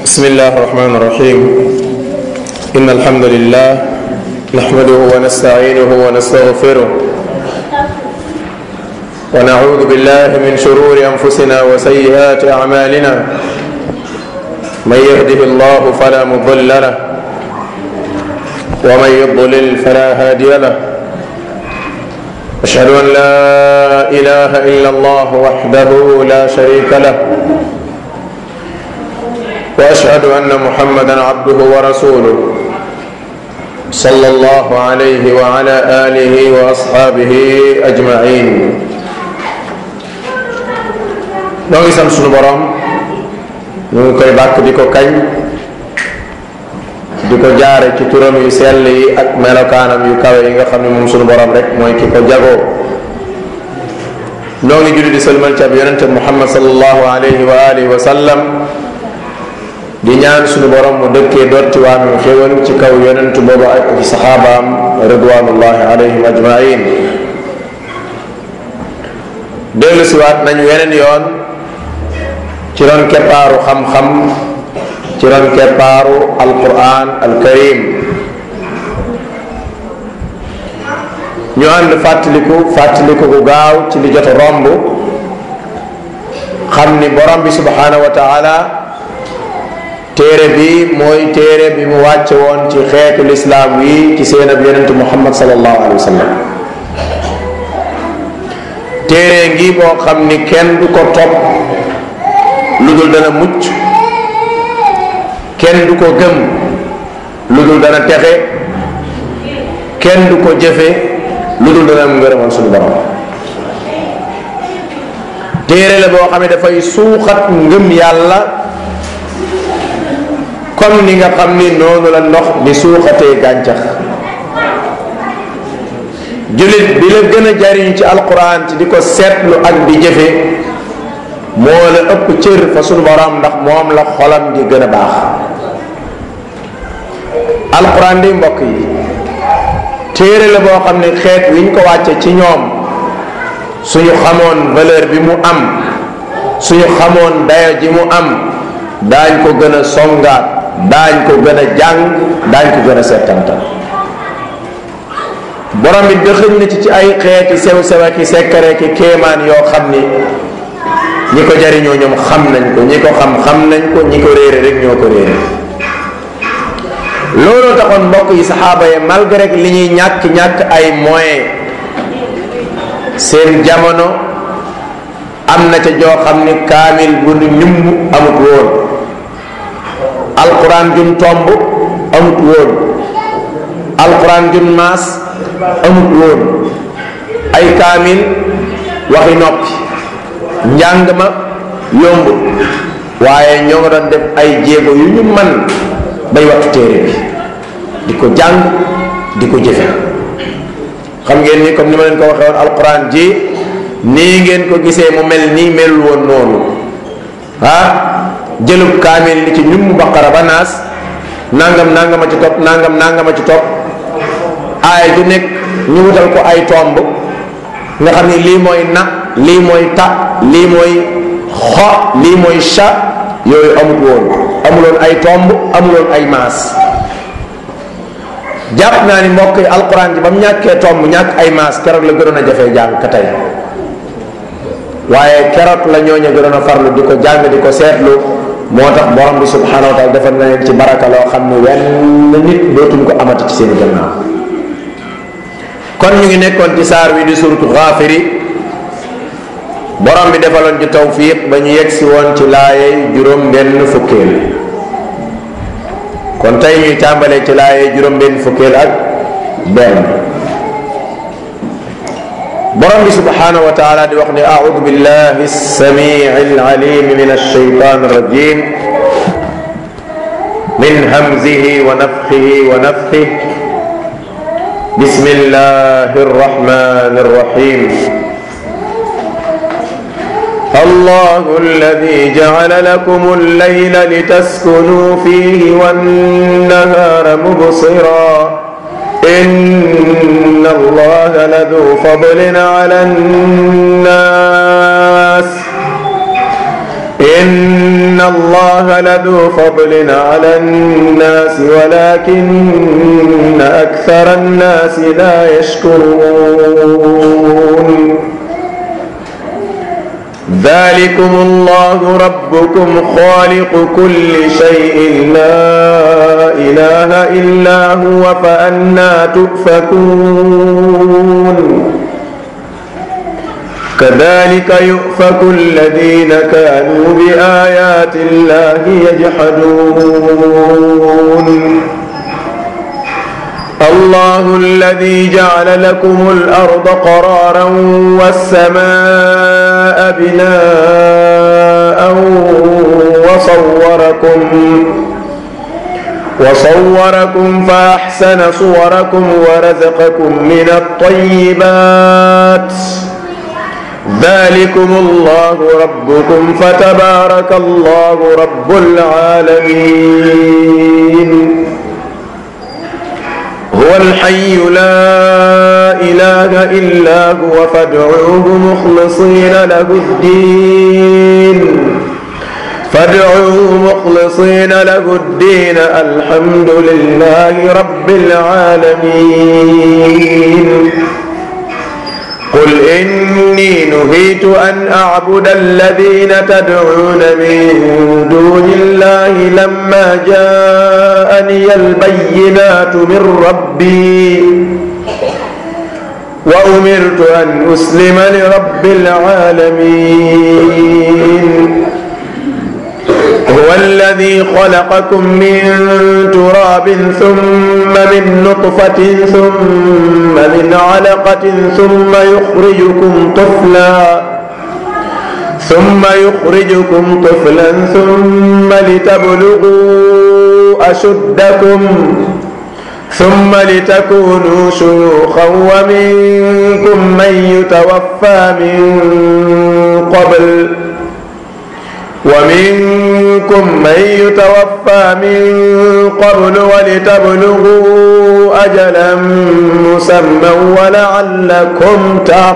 بسم الله الرحمن الرحيم إن الحمد لله نحمده ونستعينه ونستغفره ونعوذ بالله من شرور أنفسنا وسيئات أعمالنا من يهده الله فلا مضل له ومن يضلل فلا هادي له أشهد أن لا إله إلا الله وحده لا شريك له واشهد ان محمدا عبده ورسوله صلى الله عليه وعلى اله واصحابه اجمعين noo ngi sant sunu borom ñu ngi koy bàkk di ko kañ di ko jaare ci turam yu sell yi ak melokaanam yu kawe yi nga xam ne moom sunu borom rek mooy ki ko jagoo noo ngi julli di sëlmal ci ab yonente muhammad sallallahu alayhi wa alihi wa sallam di ñaan suñu borom mu dëkkee dotti waamem xéwal ci kaw yonentu boobu ak ci saxaabaam ridwanullahi alayhim ajmain dellu siwaat nañu weneen yoon ci ron keppaaru xam-xam ci ron keppaaru alquran alkarim ñu ànd fàttaliku fàttaliku gu gaaw ci li jot a romb xam ni borom bi subhanahu wa taala téere bi mooy téere bi mu wàcce woon ci xeetu lislaam wi ci seen ab yonente muhammad salallahu alayhi wa sallam téere ngi boo xam ni kenn du ko topp lu dul dana mucc kenn du ko gëm lu dul dana texe kenn du ko jëfe lu dul dana am ngërëmal suñu borom téere la boo xam ne dafay suuxat ngëm yàlla comme ni nga xam ni noonu la ndox di suuxatee gàncax jullit bi la gën a jariñ ci alquran ci di ko seetlu ak di jëfe moo la ëpp cër fa sunu borom ndax moom la xolam di gën a baax alquran di mbokk yi téere la boo xam ne xeet wiñ ko wàcce ci ñoom suñu xamoon valeur bi mu am suñu xamoon dayo ji mu am daañ ko gën a songaat daañ ko gën a jàng daañ ko gën a settantal borom bi dëxëñ na ci ci ay xeeti sew sew ki sekkare ki kéemaan yoo xam ni ñi ko jariñoo ñoom xam nañ ko ñi ko xam xam nañ ko ñi ko réere rek ñoo ko réere looloo taxoon mbokk yi saxaaba yi malgré li ñuy ñàkk ñàkk ay moyens seen jamono am na ca joo xam ni kaamil bu nu ñumb amut woon alquran jun tomb amut woon alquran jun maas amut woon ay kaamil waxi noppi njàng ma yombut waaye ñoo nga doon def ay jéego yu ñu man bay wattu téere bi di ko jàng di ko jëfe xam ngeen ni comme ni ma leen ko waxee woon alquran ji nii ngeen ko gisee mu mel nii melul woon noonu ah jëlub kaamil li ci ñum baqara ba naas nangam nangama ci topp nangam nangama ci topp aay ju nekk ñu wutal ko ay tomb nga xam ni lii mooy na lii mooy ta lii mooy xo lii mooy cha yooyu amut woon amuloon ay tomb amuloon ay maas jàpp naa ni mbokk yi alquran ji ba mu ñàkkee tomb ñàkk ay maas keroog la gënoon a jafee jàng ka tey waaye keroog la ñooñu gënoon a farlu di ko jàng di ko seetlu moo tax borom bi subhanahu wa taala defal na leen ci baraka loo xam ne wenn nit dootuñ ko amati ci seen gannaaw kon ñu ngi nekkoon ci saar wi di suratu xaafiri borom bi defaloon ci tawfiq ba ñu yegg si woon ci laayey juróom benn fukkeel kon tey ñuy tàmbalee ci laayey juróom benn fukkeel ak benn borom bi subhanahu wa taala di wax ne audu billahi samii alalim min alshaytan arrajim min hamzihi wa nafthihi wa nafthihi بسم الله الرحمن الرحيم الله الذي جعل لكم الليل لتسكنوا فيه والنهار مبصرا إن الله لذو فضل على الناس إن إن الله لذو فضل على الناس ولكن أكثر الناس لا يشكرون ذلكم الله ربكم خالق كل شيء لا إله إلا هو فأنا تؤفكون كذلك يؤفك الذين كانوا بآيات الله يجحدون الله الذي جعل لكم الأرض قرارا والسماء بناء وصوركم وصوركم فأحسن صوركم ورزقكم من الطيبات ذلكم الله ربكم فتبارك الله رب العالمين هو الحي لا إله إلا هو فادعوه مخلصين له الدين فادعوه مخلصين له الدين الحمد لله رب العالمين قل إني نهيت أن أعبد الذين تدعون من دون الله لما جاءني البينات من ربي وأمرت أن أسلم لرب العالمين هو الذي خلقكم من تراب ثم من نطفة ثم من علقة ثم يخرجكم طفلا ثم يخرجكم طفلا ثم لتبلغوا أشدكم ثم لتكونوا شيوخا ومنكم من يتوفى من قبل ومنكم من يتوفى من قبل ولتبلغوا أجلا مسمى ولعلكم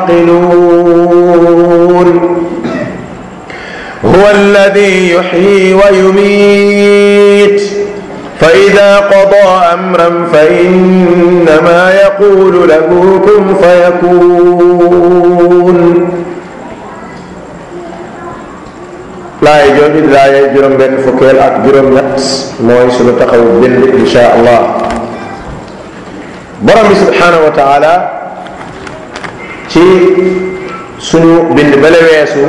تعقلون هو الذي يحيي ويميت فإذا قضى أمرا فإنما يقول له كن فيكون laay jooju di laayay juróom benn fukkeel ak juróom ñett mooy sunu taxaw bind insha allah borom bi subhanahu wa taala ci sunu bind bale weesu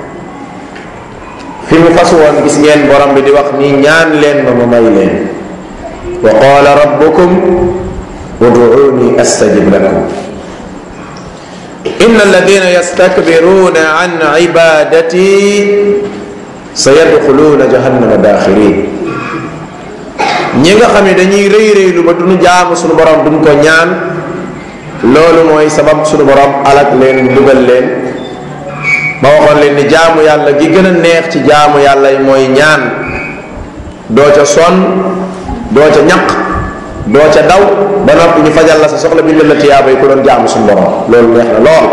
fi mu fas woon gis ngeen borom bi di wax ni ñaan leen ma ma may leen wa qala rabbukum ud'uuni astajib lakum inna alladina yastakbiruna an ibadati sayadxuluuna jahannama daaxirin ñi nga xam ne dañuy rëy rëylu ba duñu jaamu suñu borom duñ ko ñaan loolu mooy sabab suñu borom alak leen dugal leen ma waxoon leen ni jaamu yàlla gi gën a neex ci jaamu yàlla yi mooy ñaan doo ca sonn doo ca ñaq doo ca daw ba noppi ñu fajal la sa soxla bi la tiyaaba yi ku doon jaamu suñu borom loolu neex na lool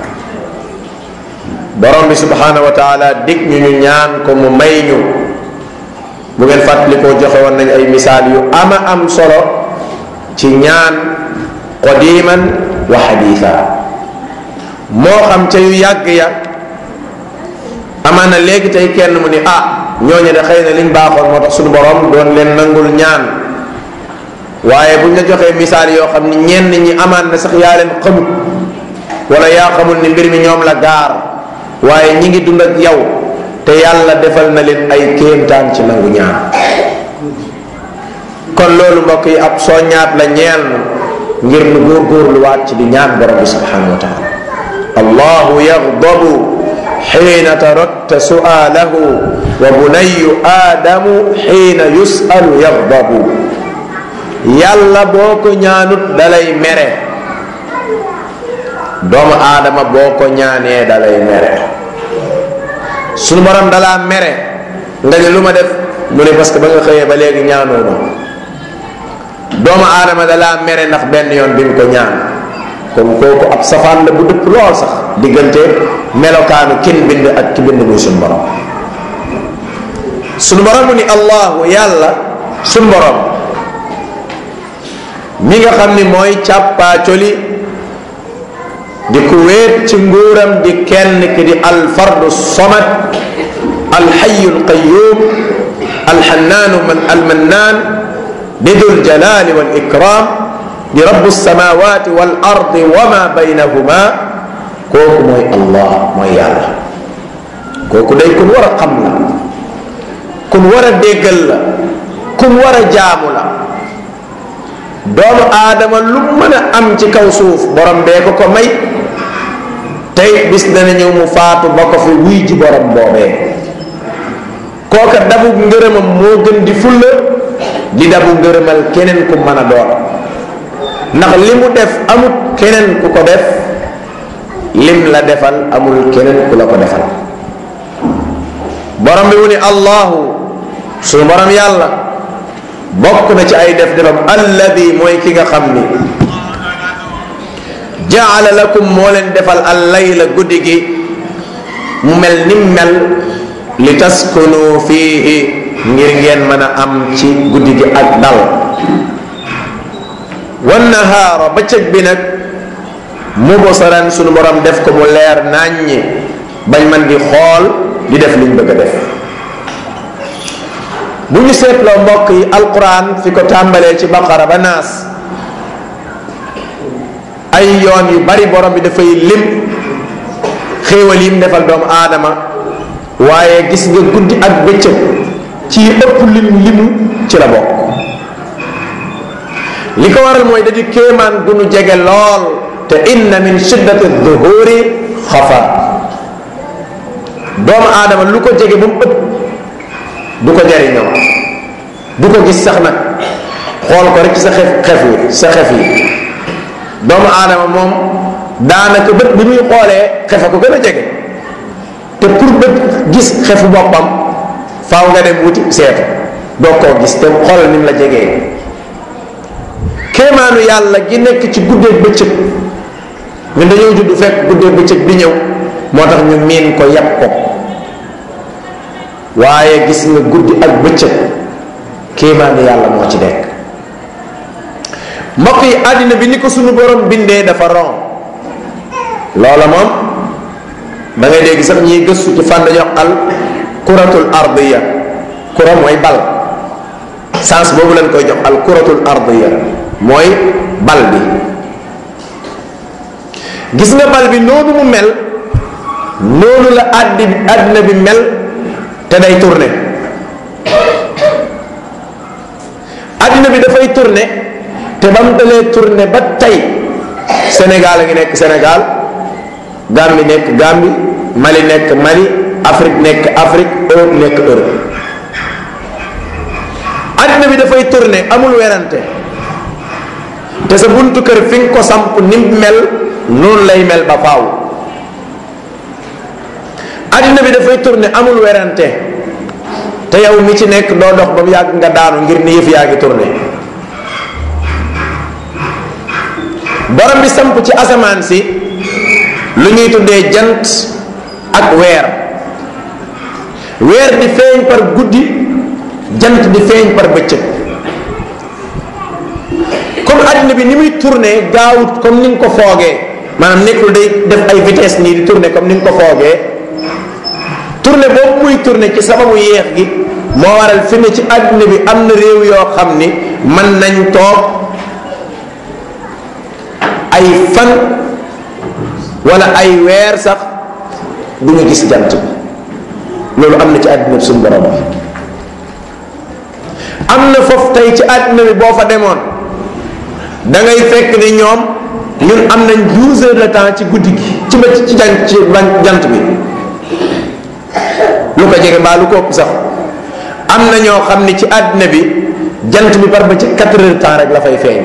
borom bi subhanahu wa taala dig ñu ñu ñaan ko mu may ñu bu ngeen fàttalikoo joxe woon nañ ay misaal yu ama am solo ci ñaan qadiman wa xadiisa moo xam ca yu yàgg ya amaana léegi tey kenn mu ni ah ñooñu de xëy na liñ baaxoon moo tax suñu borom doon leen nangul ñaan waaye buñ la joxee misaal yoo xam ni ñenn ñi amaan na sax yaa leen xamut wala yaa xamul ni mbir mi ñoom la gaar waaye ñi ngi dund ak yow te yàlla defal na leen ay kéemtaan ci nangu ñaan kon loolu mbokk yi ab soññaat la ñeel na ngir nu góorgóorluwaat ci di ñaan borom bi subhanahu wa taala allahu yaxdabu xiina tarakta su'aalahu wa bunayu aadamu xiina yusalu yaxdabu yàlla boo ko ñaanut dalay mere doomu aadama boo ko ñaanee dalay mere sunu borom dalaa mere nga ne lu ma def mu ne parce que ba nga xëyee ba léegi ñaanoo ma doomu aadama dalaa mere ndax benn yoon bi nga ko ñaan kon kooku ab safaan la bu dëpp lool sax diggante melokaanu kin bind ak ki bind muy sunu borom sunu borom mu ni allahu yàlla sunu borom mi nga xam ni mooy càppaacoli di ku wéet ci nguuram di kenn ki di alfardu somad alxayu alqayum alxannaanu man almannaan di dul jalali wal ikram di rabu samawati wal ardi wa ma baynahuma kooku mooy allah mooy yàlla kooku day kun war a xam la kun war a déggal la kun war a jaamu la doomu aadama lu mën a am ci kaw suuf borom bee ko ko may tey bis dana ñëw mu faatu ba ko fi wuy ji borom boobee kooka dabu ngërëmam moo gën di fulla di dabu ngërëmal keneen ku mën a doon ndax li mu def amut keneen ku ko def lim la defal amul keneen ku la ko defal borom bi mu ni allahu suñu borom yàlla bokk na ci ay def defam alladi mooy ki nga xam ni jaala lakum moo leen defal al layla guddi gi mu mel ni mel li taskunu fiihi ngir ngeen mën a am ci guddi gi ak dal wan nahaara bëccëg bi nag mubasaran sunu borom def ko mu leer nàññi bañ man di xool di def liñ bëgg a def bu ñu seetloo mbokk yi alquran fi ko tàmbalee ci baqara ba naas ay yoon yu bari borom bi dafay lim xéewal yim defal doomu aadama waaye gis nga guddi ak bëccëg ci ëpp lim limu ci la bokk li ko waral mooy da di kéemaan gu nu jege lool te inna min shiddati duhuri xafa doomu aadama lu ko jege ba mu ëpp du ko jariñoo du ko gis sax nag xool ko rek ci sa xef xef yi sa xef yi doomu aadama moom daanaka bët bi muy xoolee xefa ko gën a jege te pour bët gis xefu boppam faaw nga dem wuti seetu doo koo gis te xoolal ni mu la jegee kéemaanu yàlla gi nekk ci guddeeg bëccëg ñun dañoo judd fekk guddeeg bëccëg bi ñëw moo tax ñu miin ko yàpp ko waaye gis nga guddi ak bëccëg kéemaanu yàlla moo ci nekk mbokk yi àddina bi ni ko sunu borom bindee dafa ron loola moom da ngay dégg sax ñiy gëstu ci fànn dañoo al kuratul ardiya kura mooy bal sens boobu lañ koy jox al kuratul ardiya mooy bal bi gis nga bal bi noonu mu mel noonu la àddi àddina bi mel te day tourné àddina bi dafay tourné te ba mu dalee tourné ba tey Sénégal a ngi nekk Sénégal Gambie nekk Gambie Mali nekk Mali Afrique nekk Afrique Europe nekk Europe àddina bi dafay tourné amul werante te sa buntu kër fi nga ko samp ni mel noonu lay mel ba faaw àddina bi dafay tourné amul werante te yow mi ci nekk doo dox ba mu yàgg nga daanu ngir ni yëf yaa ngi tourné borom bi samp ci asamaan si lu ñuy tuddee jant ak weer weer di feeñ par guddi jant di feeñ par bëccëg comme àddina bi ni muy tourné gaawut comme ni nga ko foogee maanaam nekkul day def ay vitesse nii di tourné comme ni nga ko foogee tourné boobu muy tourné ci sababu yeex gi moo waral fi ne ci àddina bi am na réew yoo xam ni mën nañ toog ay fan wala ay weer sax du ñu gis jant bi loolu am na ci àddina bi suñu borom bi am na foofu tey ci àddina bi boo fa demoon da ngay fekk ni ñoom ñun am nañ douze heures de temps ci guddi gi ci ba ci jant ci jant bi lu ko jege mbaa lu ko ëpp sax am na ñoo xam ni ci àddina bi jant bi par ba ci quatre heures temps rek la fay feeñ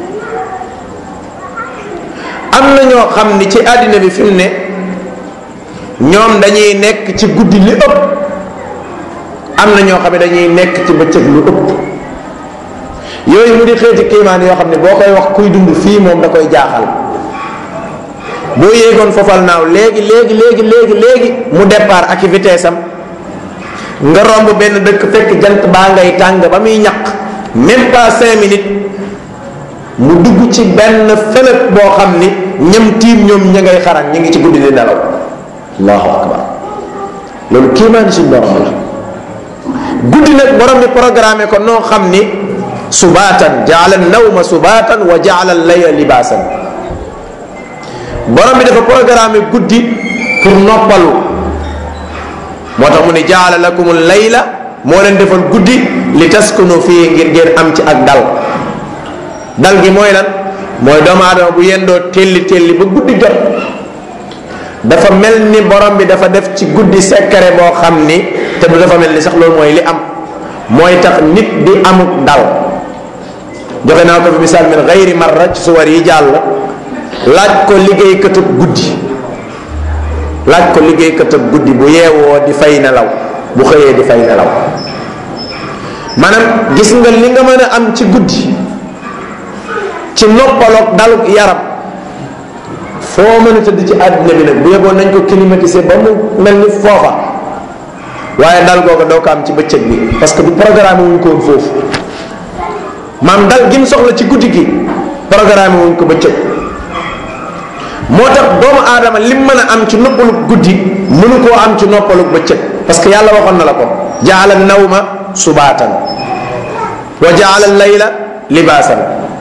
am na ñoo xam ni ci àddina bi fi mu ne ñoom dañuy nekk ci guddi li ëpp am na ñoo xam ne dañuy nekk ci bëccëg lu ëpp yooyu mu di xeeti kiimaan yoo xam ne boo koy wax kuy dund fii moom da koy jaaxal boo yéegoon fofal naaw léegi léegi léegi léegi léegi mu départ ak vitesse am nga romb benn dëkk fekk jant baa ngay tàng ba muy ñaq même pas cinq minutes mu dugg ci benn fëlëg boo xam ni ñam tiim ñoom ña ngay xaran ñu ngi ci guddi di nelaw allahu akbar loolu kéemaani suñ borom la guddi nag borom bi programmé ko noo xam ni subaatan jaala nawma subaatan wa jaala layla libaasan borom bi dafa programmé guddi pour noppalu moo tax mu ni jaala lakum layla moo leen defal guddi li taskunu fii ngir ngeen am ci ak dal dal gi mooy lan mooy doomu aadama bu yendoo telli telli ba guddi jot dafa mel ni borom bi dafa def ci guddi secret boo xam ni te du dafa mel ni sax loolu mooy li am mooy tax nit di amuk dal joxe naa ko fi misaal min gayri marra ci suwar yi jàll laaj ko liggéeykatub guddi laaj ko liggéeykatub guddi bu yeewoo di fay nelaw bu xëyee di fay nelaw maanaam gis nga li nga mën a am ci guddi ci noppaloog daluk yaram foo mën a tëdd ci àddina bi nag bu yeboon nañ ko climatiser ba mu mel ni foofa waaye dal googu doo ko am ci bëccëg bi parce que du programme wuñ ko woon foofu maam dal gi mu soxla ci guddi gi programme wuñ ko bëccëg moo tax doomu aadama lim mën a am ci noppalug guddi mënu koo am ci noppalug bëccëg parce que yàlla waxoon na la ko jaala nawma subaatan wa jaala layla libaasan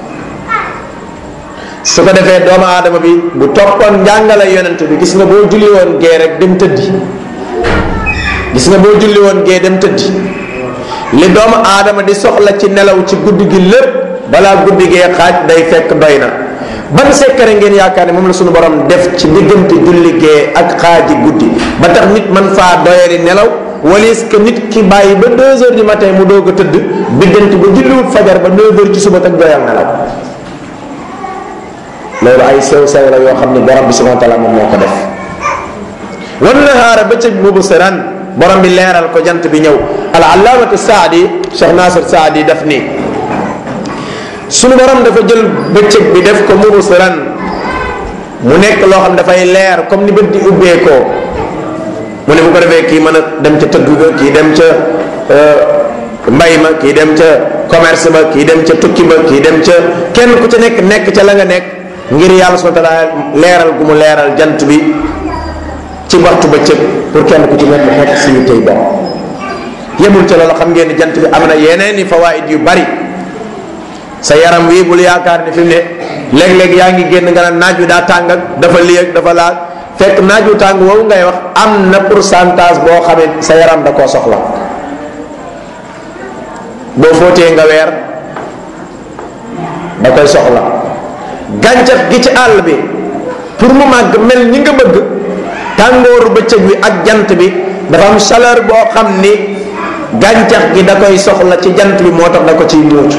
su ko defee doomu aadama bi bu toppoon njàngale yonent bi gis nga boo julli woon gee rek dem tëddi gis nga boo julli woon gee dem tëddi li doomu aadama di soxla ci nelaw ci guddi gi lépp balaa guddi gee xaaj day fekk doy na ban sekkare ngeen yaakaar ne moom la suñu borom def ci diggante julli gee ak xaaji guddi ba tax nit man faa doyari nelaw walis que nit ki bàyyi ba deux heures du matin mu doog a tëdd diggante ba julliwut fajar ba neuf heures ci suba tak doyal nelaw loolu ay sew sew la yoo xam ne borom bi subhanahu wa taala moom moo ko def wan nahaara bëccëg mubsiran borom bi leeral ko jant bi ñëw al allaamatu saadi cheikh nasir saadi daf ni sunu borom dafa jël bëccëg bi def ko mubsiran mu nekk loo xam dafay leer comme ni bët di ubbeekoo mu ne bu ko defee kii mën a dem ca tëgg ga kii dem ca mbay ma kii dem ca commerce ba kii dem ca tukki ba kii dem ca kenn ku ca nekk nekk ca la nga nekk ngir yàlla subhanahu wa taala leeral gu mu leeral jant bi ci waxtu bëccëg pour kenn ku ci nekk nekk si tey bopp yemul ca loolu xam ngeen ni jant bi am na yeneen i fawaid yu bari sa yaram wi bul yaakaar ni fi mu ne léeg-léeg yaa ngi génn nga naan naaj wi daa tàng ak dafa lii ak dafa laal fekk naaj wu tàng woowu ngay wax am na pourcentage boo xamee sa yaram da koo soxla boo fóotee nga weer da koy soxla gàncax gi ci àll bi pour mu màgg mel ni nga bëgg tàngooru bëccëg wi ak jant bi dafa am chaleur boo xam ni gàncax gi da koy soxla ci jant bi moo tax da ko ciy muucu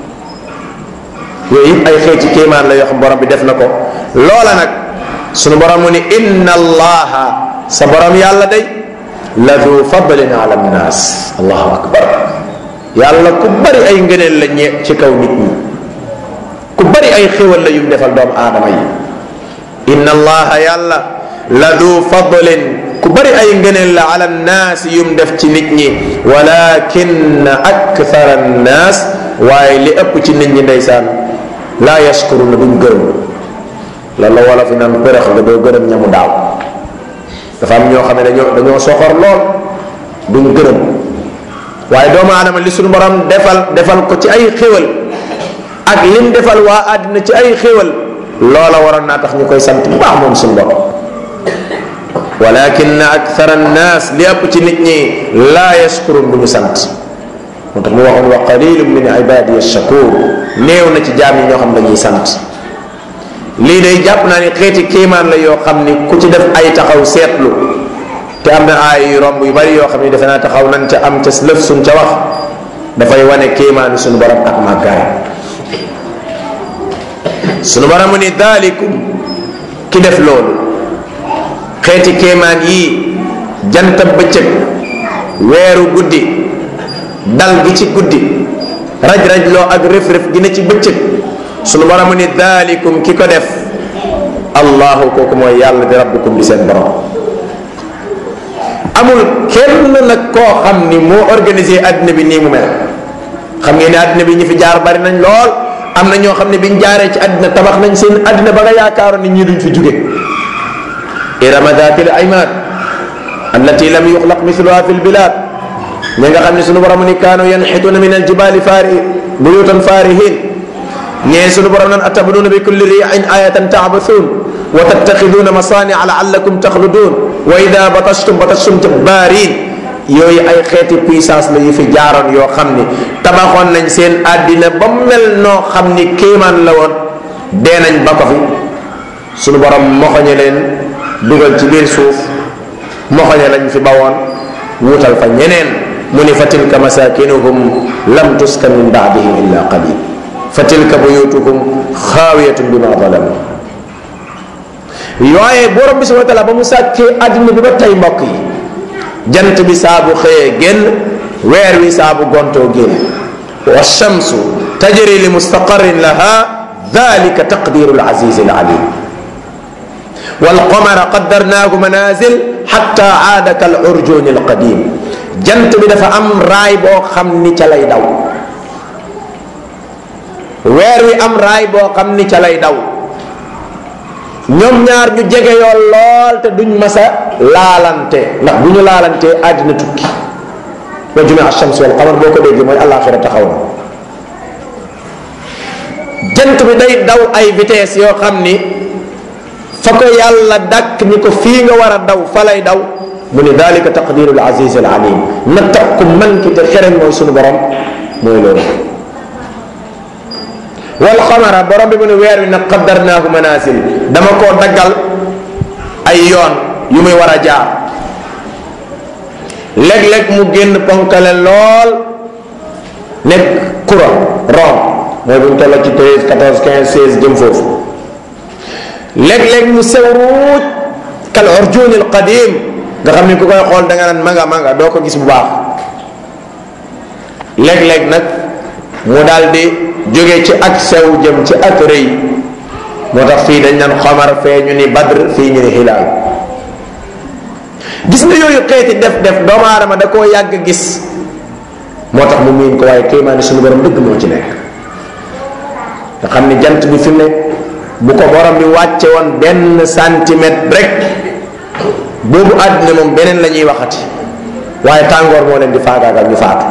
yooyu yëpp ay xeeti kéemaan la yoo xam borom bi def na ko loola nag sunu borom mu ni inna allaha sa borom yàlla day la du fadlin ala nnaas allahu akbar yàlla ku bari ay ngëneel la ñe ci kaw nit ñi ku bari ay xéwal la yum defal doomu aadama yi inna allaha yàlla la du fadlin ku bari ay ngëneel la ala nnaas yum def ci nit ñi walakin akthara nnaas waaye li ëpp ci nit ñi ndeysaan laa yashkuruna duñ gërëm loolu la wala fi naan përëx nga doo gërëm ñamu daaw dafa am ñoo xam ne dañoo dañoo soxor lool duñ gërëm waaye doomu aadama li suñu borom defal defal ko ci ay xéwal ak lim defal waa àddina ci ay xéwal loola waroon naa tax ñu koy sant bu baax moom suñu borom walakin akthara annas li ëpp ci nit ñi laa yashkurun du ñu sant moo tax mu waxoon wa qalilun min ibadiy shakur néew na ci jaam yi ñoo xam dañuy sant lii day jàpp naa ni xeeti kéemaan la yoo xam ni ku ci def ay taxaw seetlu te am na ay yu romb yu bari yoo xam ni defe naa taxaw nañ ca am ca lëf suñ ca wax dafay wane kéemaanu suñu borom ak màggaay suñu borom mu ni daalikum ki def loolu xeeti kéemaan yii jantab bëccëg weeru guddi dal gi ci guddi raj-raj loo ak rëf-rëf gi ne ci bëccëg sunu borom ni daalikum ki ko def allahu kooku mooy yàlla di rabbukum di seen borom amul kenn nag koo xam ni moo organisé addina bi nii mu mel xam ngeen ne addina bi ñi fi jaar bari nañ lool am na ñoo xam ne biñ jaaree ci addina tabax nañ seen addina ba nga yaakaaroon ni ñii duñ fi jóge irama datil aymad allati lam yuxlaq mithluha fi lbilad ñi nga xam ne sunu borom ni kaanu yanxituna min aljibali fari buyutan farihin ñee sunu borom nan atabnuna bi kulli riin ayatan tabathun wa tattaxiduna masaania laallakum taxludun wa ida batashtum batashtum jabbarin yooyu ay xeeti puissance la yu fi jaaroon yoo xam ni tabaxoon nañ seen àddina ba mel noo xam ni kéemaan la woon dee nañ ba ko fi sunu borom moxoñe leen dugal ci biir suuf moxoñe lañ fi bawoon wuutal fa ñeneen mu ni fa tilka masakinuhum lam tuskan min baadihim illa qalil fa tilka buyutuhum xaawiyatun bima zalamu yooye borom bi subhanahu wa taala ba mu sàkkee àddina bi ba tey mbokk yi jant bi saabu xëyee génn weer wi saabu gontoo génn wa shamsu tajri li mustaqarrin laha dalika taqdiru alaziz alalim والقمر قدرناه منازل حتى عاد كالعرجون القديم jant bi dafa am raay boo xam ni ca lay daw weer wi am raay boo xam ni ca lay daw ñoom ñaar ñu jege yoon lool te duñ masa laalante ndax bu ñu laalantee àddina tukki wa jumia shams wal qamar boo ko déggee mooy àllaaxira taxaw na jant bi day daw ay vitesse yoo xam ni fa ko yàlla dàkk ni ko fii nga war a daw fa lay daw mu ni dalika taqdiru al aziz al alim na tax ku man ki te xereñ mooy sunu borom mooy loolu wal xamara borom bi mu ne weer wi nag qaddarnaahu manasil dama koo daggal ay yoon yu muy war a jaar léeg-léeg mu génn ponkale lool nekk kura ron mooy bu ñu toll ci 13 14 15 16 jëm foofu léeg-léeg mu sew ruuj kal urjunil qadim nga xam ni ku koy xool da nga naan manga manga doo ko gis bu baax léeg-léeg nag mu daal di jóge ci ak sew jëm ci ak rëy moo tax fii dañ naan xamar fee ñu ni badr fii ñu ni hilaal gis nga yooyu xeeti def def doomu aadama da koo yàgg gis moo tax mu miin ko waaye kéemaani suñu borom dëgg moo ci nekk nga xam ni jant bi fi mu ne bu ko borom bi wàcce woon benn centimètre rek boobu àddina moom beneen la ñuy waxati waaye tàngoor moo leen di faagaagal ñu faatu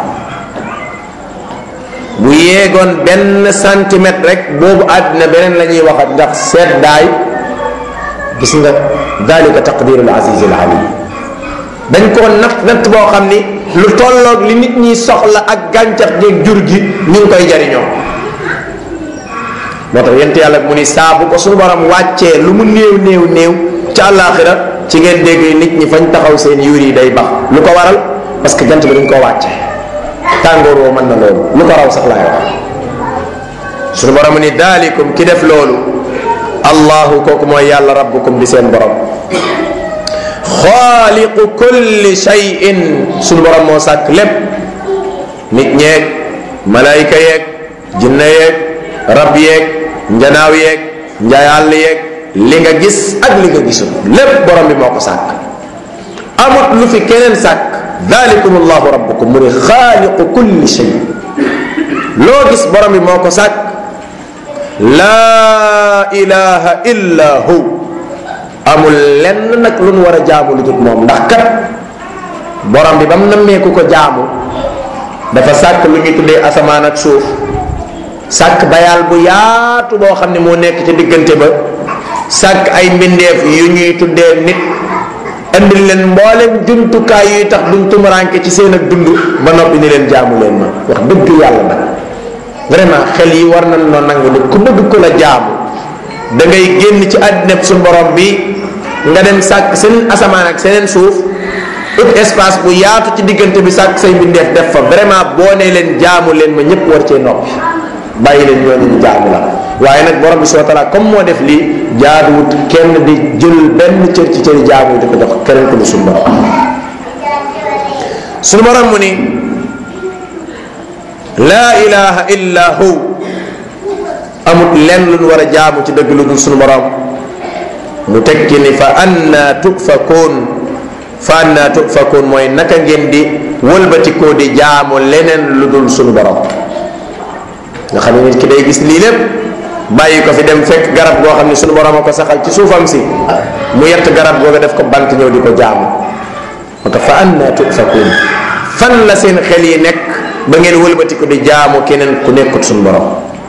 bu yéegoon benn centimètre rek boobu àddina beneen la ñuy waxat ndax seddaay gis nga dalika taqdiru al aziz al alim dañ koo natt natt boo xam ni lu tolloog li nit ñi soxla ak gàncax geeg jur gi ñu ngi koy jariñoo moo tax yent yàlla mu ni saa bu ko suñu borom wàccee lu mu néew néew néew ca àllaaxira ci ngeen dégg nit ñi fañ taxaw seen yuur yi day bax lu ko waral parce que jant bi dañ koo wàcce tàngoor woo mën na loolu lu ko raw sax laay wax suñu borom ni daalikum ki def loolu allahu kooku mooy yàlla rabbukum di seen borom xaaliqu kulli shay'in suñu borom moo sàkk lépp nit ñeeg malayka yeeg jinne yeeg rab yeeg njanaaw yeeg njayàll yeeg li nga gis ak li nga gisul lépp borom bi moo ko sàkk amut lu fi keneen sàkk dalikum allahu rabbukum mu ni xaaliqu kulli shay loo gis borom bi moo ko sàkk laa ilaha illa hu amul lenn nag lu nu war a jaamu lu dul moom ndax kat borom bi ba mu nammee ku ko jaamu dafa sàkk lu ñuy tuddee asamaan ak suuf sàkk bayaal bu yaatu boo xam ne moo nekk ci diggante ba sàkk ay mbindeef yu ñuy tuddee nit andil leen mboolem jumtukaay yuy tax duñ tumuranke ci seen ak dund ba noppi ni leen jaamu leen ma wax dëgg yàlla nag vraiment xel yi war nañ noo nangu ni ku bëgg ko la jaamu da ngay génn ci àddina su borom bi nga dem sàkk seen asamaan ak seneen suuf ut espace bu yaatu ci diggante bi sàkk say mbindeef def fa vraiment boo nee leen jaamu leen ma ñëpp war cee noppi bàyyi leen ñooñu ñu jaamu la waaye nag borom bi subhanahu wa taala comme moo def lii jaaduwut kenn di jël benn cër ci cëri jaamu di ko jox keneen ko du suñu borom suñu borom mu ni laa ilaha illa hu amut lenn lu ñu war a jaamu ci dëgg lu dul suñu borom mu tekki ni fa anna tukfakuun fa anna tufakun mooy naka ngeen di wëlbatikoo di jaamu leneen lu dul sunu borom nga xam ne nit ki day gis lii lépp bàyyi ko fi dem fekk garab goo xam ne sunu borom a ko saxal ci suufam si mu yett garab googa def ko bant ñëw di ko jaamu moo tax fa anna tufakun fan la seen xel yi nekk ba ngeen wëlbatiku di jaamu keneen ku nekkut sunu borom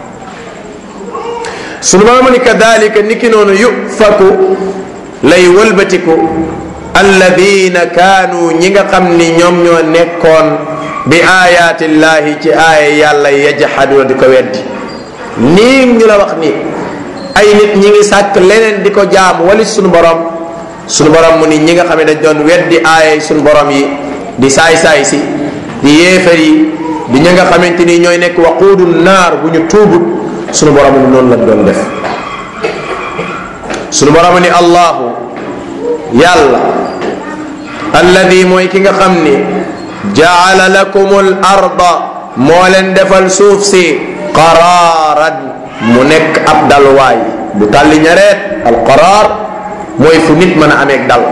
sunu borom ni kadalika niki noonu yufaku lay wëlbatiku alladina kaanu ñi nga xam ni ñoom ñoo nekkoon bi ayatillahi ci aaya yàlla yajhaduna di ko weddi nii ñu la wax ni ay nit ñi ngi sàkk leneen di ko jaamu wali sunu borom sunu borom mu ni ñi nga xam ne dañ doon weddi aaya sunu borom yi di saay-saay si di yéefar yi di ñi nga xamante ni ñooy nekk waquudu naar bu ñu tuubut sunu borom ni noonu la doon def sunu borom ni allahu yàlla alladi mooy ki nga xam ni jaala lakum al arda moo leen defal suuf si qaraaran mu nekk ab dalwaay bu tàlli ñareet al qaraar mooy fu nit mën a ameeg dal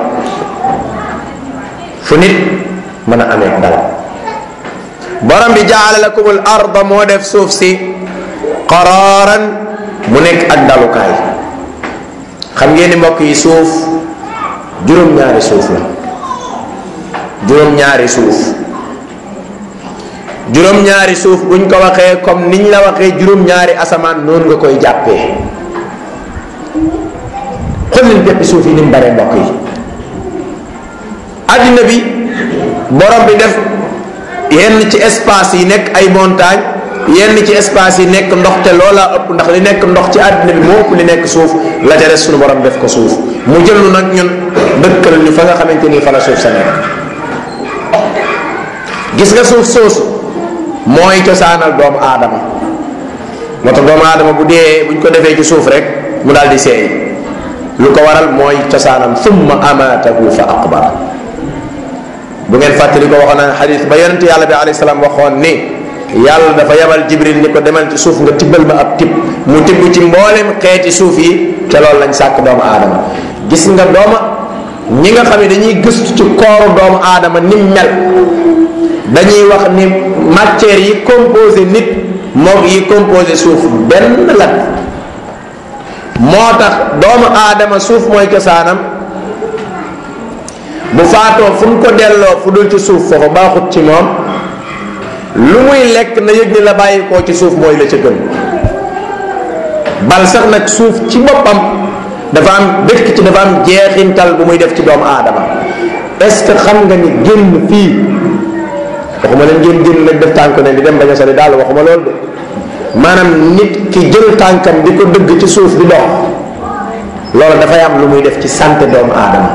fu nit mën a ameeg dal borom bi jaala lakum al arda moo def suuf si qaraaran mu nekk ak dalukaay xam ngeen ni mbokk yi suuf juróom-ñaari suuf la juróom-ñaari suuf juróom-ñaari suuf buñ ko waxee comme niñ la waxee juróom-ñaari asamaan noonu nga koy jàppee xool leen béppi suuf yi ni mu bare mbokk yi addina bi borom bi def yenn ci espace yi nekk ay montagne yenn ci espace yi nekk ndox te loola ëpp ndax li nekk ndox ci àddina bi moo ëpp li nekk suuf la ca des sunu borom def ko suuf mu jël nu nag ñun dëkkal ñu fa nga xamante ni fa la suuf sa nekk gis nga suuf soosu mooy cosaanal doomu aadama moo tax doomu aadama bu dee buñ ko defee ci suuf rek mu daal di seey lu ko waral mooy cosaanam summa amaatahu fa aqbara bu ngeen fàttali ko waxoon na xadis ba yonent yàlla bi alayhi salaam waxoon ni yàlla dafa yabal jibril ni ko demal ci suuf nga tibbal ma ab tib mu tibb ci mboolem xeeti suuf yi te loolu lañ sàkk doomu aadama gis nga dooma ñi nga xam ne dañuy gëstu ci kooru doomu aadama ni mel dañuy wax ni matière yi composé nit moom yi composé suuf benn la moo tax doomu aadama suuf mooy cosaanam bu faatoo fu mu ko delloo fu dul ci suuf foofu baaxut ci moom lu muy lekk na yëg ni la bàyyi koo ci suuf mooy la ca gën bal sax nag suuf ci boppam dafa am dëkk ci dafa am jeexintal bu muy def ci doomu aadama est-ce que xam nga ni génn fii waxuma leen ngeen génn nag def tànk ne di dem bañ a sori daal waxuma loolu de maanaam nit ki jël tànkam di ko dëgg ci suuf di dox loolu dafay am lu muy def ci santé doomu aadama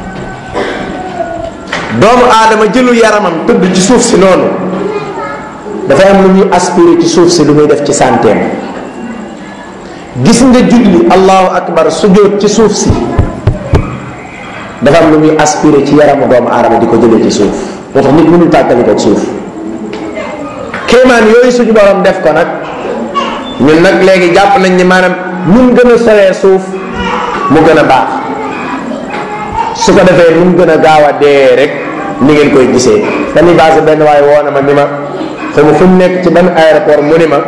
doomu aadama jëlu yaramam tëdd ci suuf si noonu dafay am lu muy aspiré ci suuf si lu muy def ci santeem gis nga julli allahu akbar sujjóot ci suuf si dafa am lu muy aspiré ci yaramu doomu aadama di ko jëlee ci suuf moo tax nit mënul tàkkali ko suuf kéemaan yooyu suñu borom def ko nag ñun nag léegi jàpp nañ ni maanaam mun gën a soree suuf mu gën a baax su ko defee nu mu gën a gaaw a dee rek ni ngeen koy gisee dañuy basé benn waaye woo na ma ni ma xaw ma fu mu nekk ci ban aéroport mu ni ma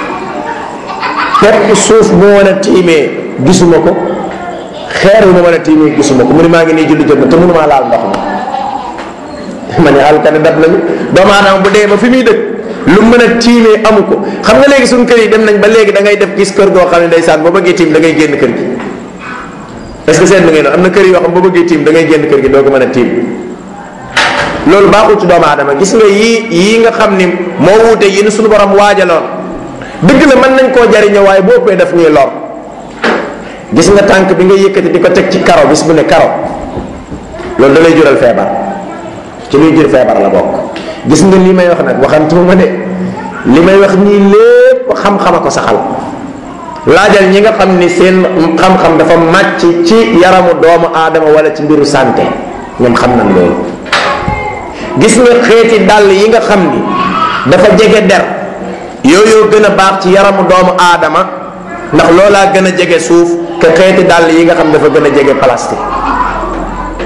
pepp suuf bu mën a tiimee gisuma ko xeer wu ma mën a tiimee gisuma ko mu ni maa ngi nii julli jot na te mënumaa laal ndox mi ma ne alkane dab nañu doomu aadama bu dee ba fi muy dëkk lu mën a tiimee amu ko xam nga léegi suñu kër yi dem nañ ba léegi da ngay def gis kër goo xam ne ndeysaan boo bëggee tiim da ngay génn kër gi est ce que seet na ngeen am na kër yoo xam boo bëggee tiim da ngay génn kër gi doo ko mën a tiim loolu baaxul ci doomu aadama gis nga yii yii nga xam ni moo wuute yi ni suñu borom waajaloon dëgg la mën nañ koo jariñoo waaye boo ëppee daf ñuy lor gis nga tànk bi nga yëkkati di ko teg ci karo bis bu ne karo loolu da lay jural feebar ci luy jur feebar la bokk gis nga li may wax nag waxantuma de li may wax nii lépp xam-xama ko saxal laajal ñi nga xam ni seen xam-xam dafa màcc ci yaramu doomu aadama wala ci mbiru santé ñoom xam nañ loolu gis nga xeeti dàll yi nga xam ni dafa jege der yooyu gën a baax ci yaramu doomu aadama ndax loolaa gën a jege suuf que xeeti dàll yi nga xam dafa gën a jege plastique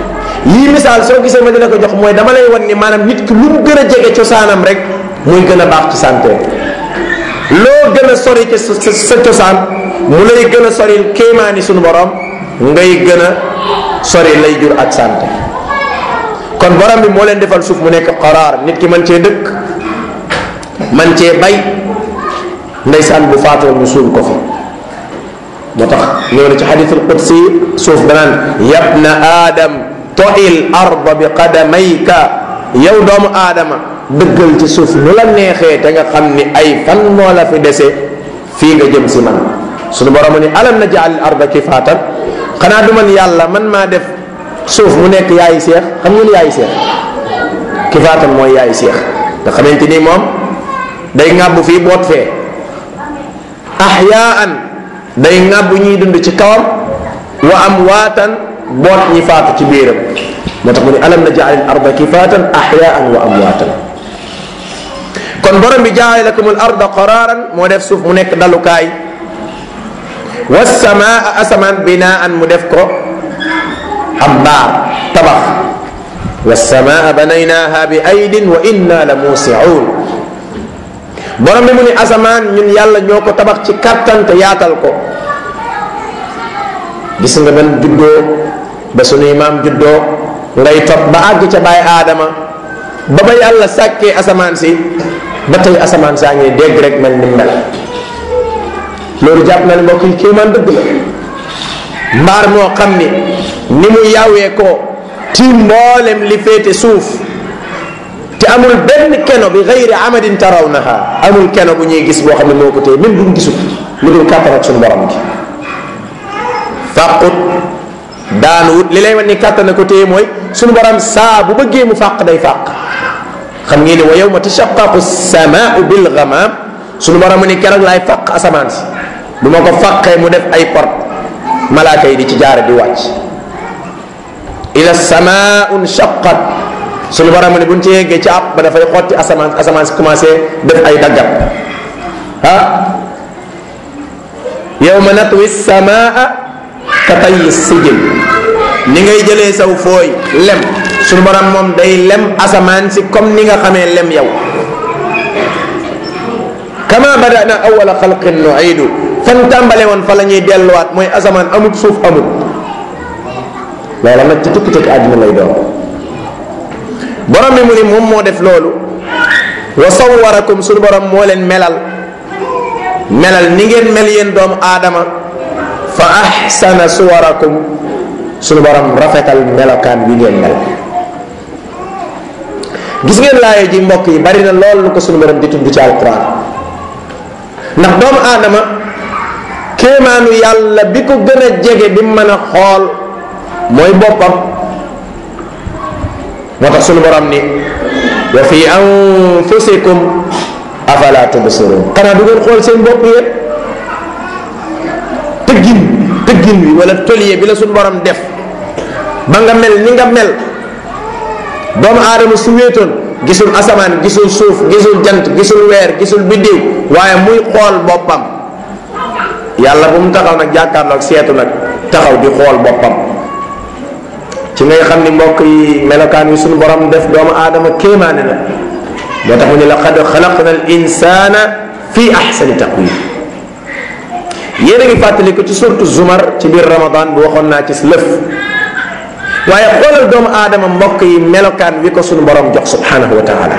lii misaal soo gisee ma dina ko jox mooy dama lay wan ni maanaam nit ki lu mu gën a jege cosaanam rek muy gën a baax ci santé loo gën a sori ci sa sa cosaan mu lay gën a sori kéemaani suñu borom ngay gën a sori lay jur ak santé kon borom bi moo leen defal suuf mu nekk qaraar nit ki man cee dëkk man cee bay ndeysaan bu faatoo ñu suul ko fi moo tax ñëw na ci xadithul qudsi suuf danaan yabna aadam toil arda bi qadamayka yow doomu aadama dëggal ci suuf nu la neexee te nga xam ni ay fan moo la fi dese fii nga jëm si man sunu borom ni alam na jaal arda kifaatan xanaa du man yàlla man maa def suuf mu nekk yaayi seex xam ngeen yaayi seex kifaatan mooy yaayi seex nga xamante ni moom day ŋàbbu fii boot fee ahyaan day ŋàbbu ñuy dund ci kawam wa amwaatan boot ñi faatu ci biiram moo tax mu ne alam na jaal arda kifaatan ahyaan wa amwaatan kon borom bi jaale lakum al arda qararan moo def suuf mu nekk dalukaay wasamaa asamaan binaan mu def ko am mbaar tabax wasamaa banaynaha bi aydin wa inna la muusiun borom bi mu ni asamaan ñun yàlla ñoo ko tabax ci kattan te yaatal ko gis nga ban juddoo ba sunuy maam juddoo ngay topp ba àgg ca bàyyi aadama ba ba yàlla sàkkee asamaan si ba tey asamaan saa ngi dégg rek mel ni mel loolu jàpp na ne mbokk yi kéemaan dëgg la mbaar moo xam ni ni mu yawee ko tiim mboolem li féete suuf te amul benn keno bi gayri amadin tarawnaha amul keno bu ñuy gis boo xam ne moo ko téye même buñ gisul lu dul kàttan ak suñu borom gi fàqut daanuwut li lay wan ni kàttan ko téye mooy suñu borom saa bu bëggee mu fàq day fàq xam ngeen ne wa yawma tashaqqaqu samaau bil ghamam suñu borom ni keroog laay fàq asamaan si bu ma ko fàqee mu def ay port malaaka yi di ci jaare di wàcc ila samaun shaqqat suñu borom ni buñ ci yeggee ci ab ba dafay xotti asamaan asamaan si commencé def ay daggat ah yawma natwi samaa ka tayyi sijil ni ngay jëlee saw fooy lem suñu borom moom day lem asamaan si comme ni nga xamee lem yow kama badana awala xalqin nuidu fan tàmbale woon fa la ñuy delluwaat mooy asamaan amut suuf amut loola nag ci tukki tukki àddina lay doon borom bi mu ni moom moo def loolu wa sawwarakum suñu borom moo leen melal melal ni ngeen mel yéen doomu aadama fa ahsana suwarakum suñu borom rafetal melokaan bi ngeen mel gis ngeen laaye ji mbokk yi bari na lool lu ko suñu borom di tudd ci alquran ndax doomu aadama kéemaanu yàlla bi ko gën a jege bi mën a xool mooy boppam moo tax suñu borom ni wa fi anfusikum afala tubsirun xanaa du ngeen xool seen bopp yéen tëggin tëggin wi wala tolier bi la suñu borom def ba nga mel ni nga mel doomu aadama su wéetoon gisul asamaan gisul suuf gisul jant gisul weer gisul biddiw waaye muy xool boppam yàlla bu mu taxaw nag jàkkaarloog seetu nag taxaw di xool boppam ci ngay xam ni mbokk yi melokaan yi suñu borom def doomu aadama kéemaane na moo tax mu ne laqad xalaqna al insana fi ahsani taqwim yéen a ngi fàttali ko ci surtu zumar ci biir ramadan bu waxoon naa ci lëf waaye xoolal doomu aadama mbokk yi melokaan wi ko suñu borom jox subhanahu wa taala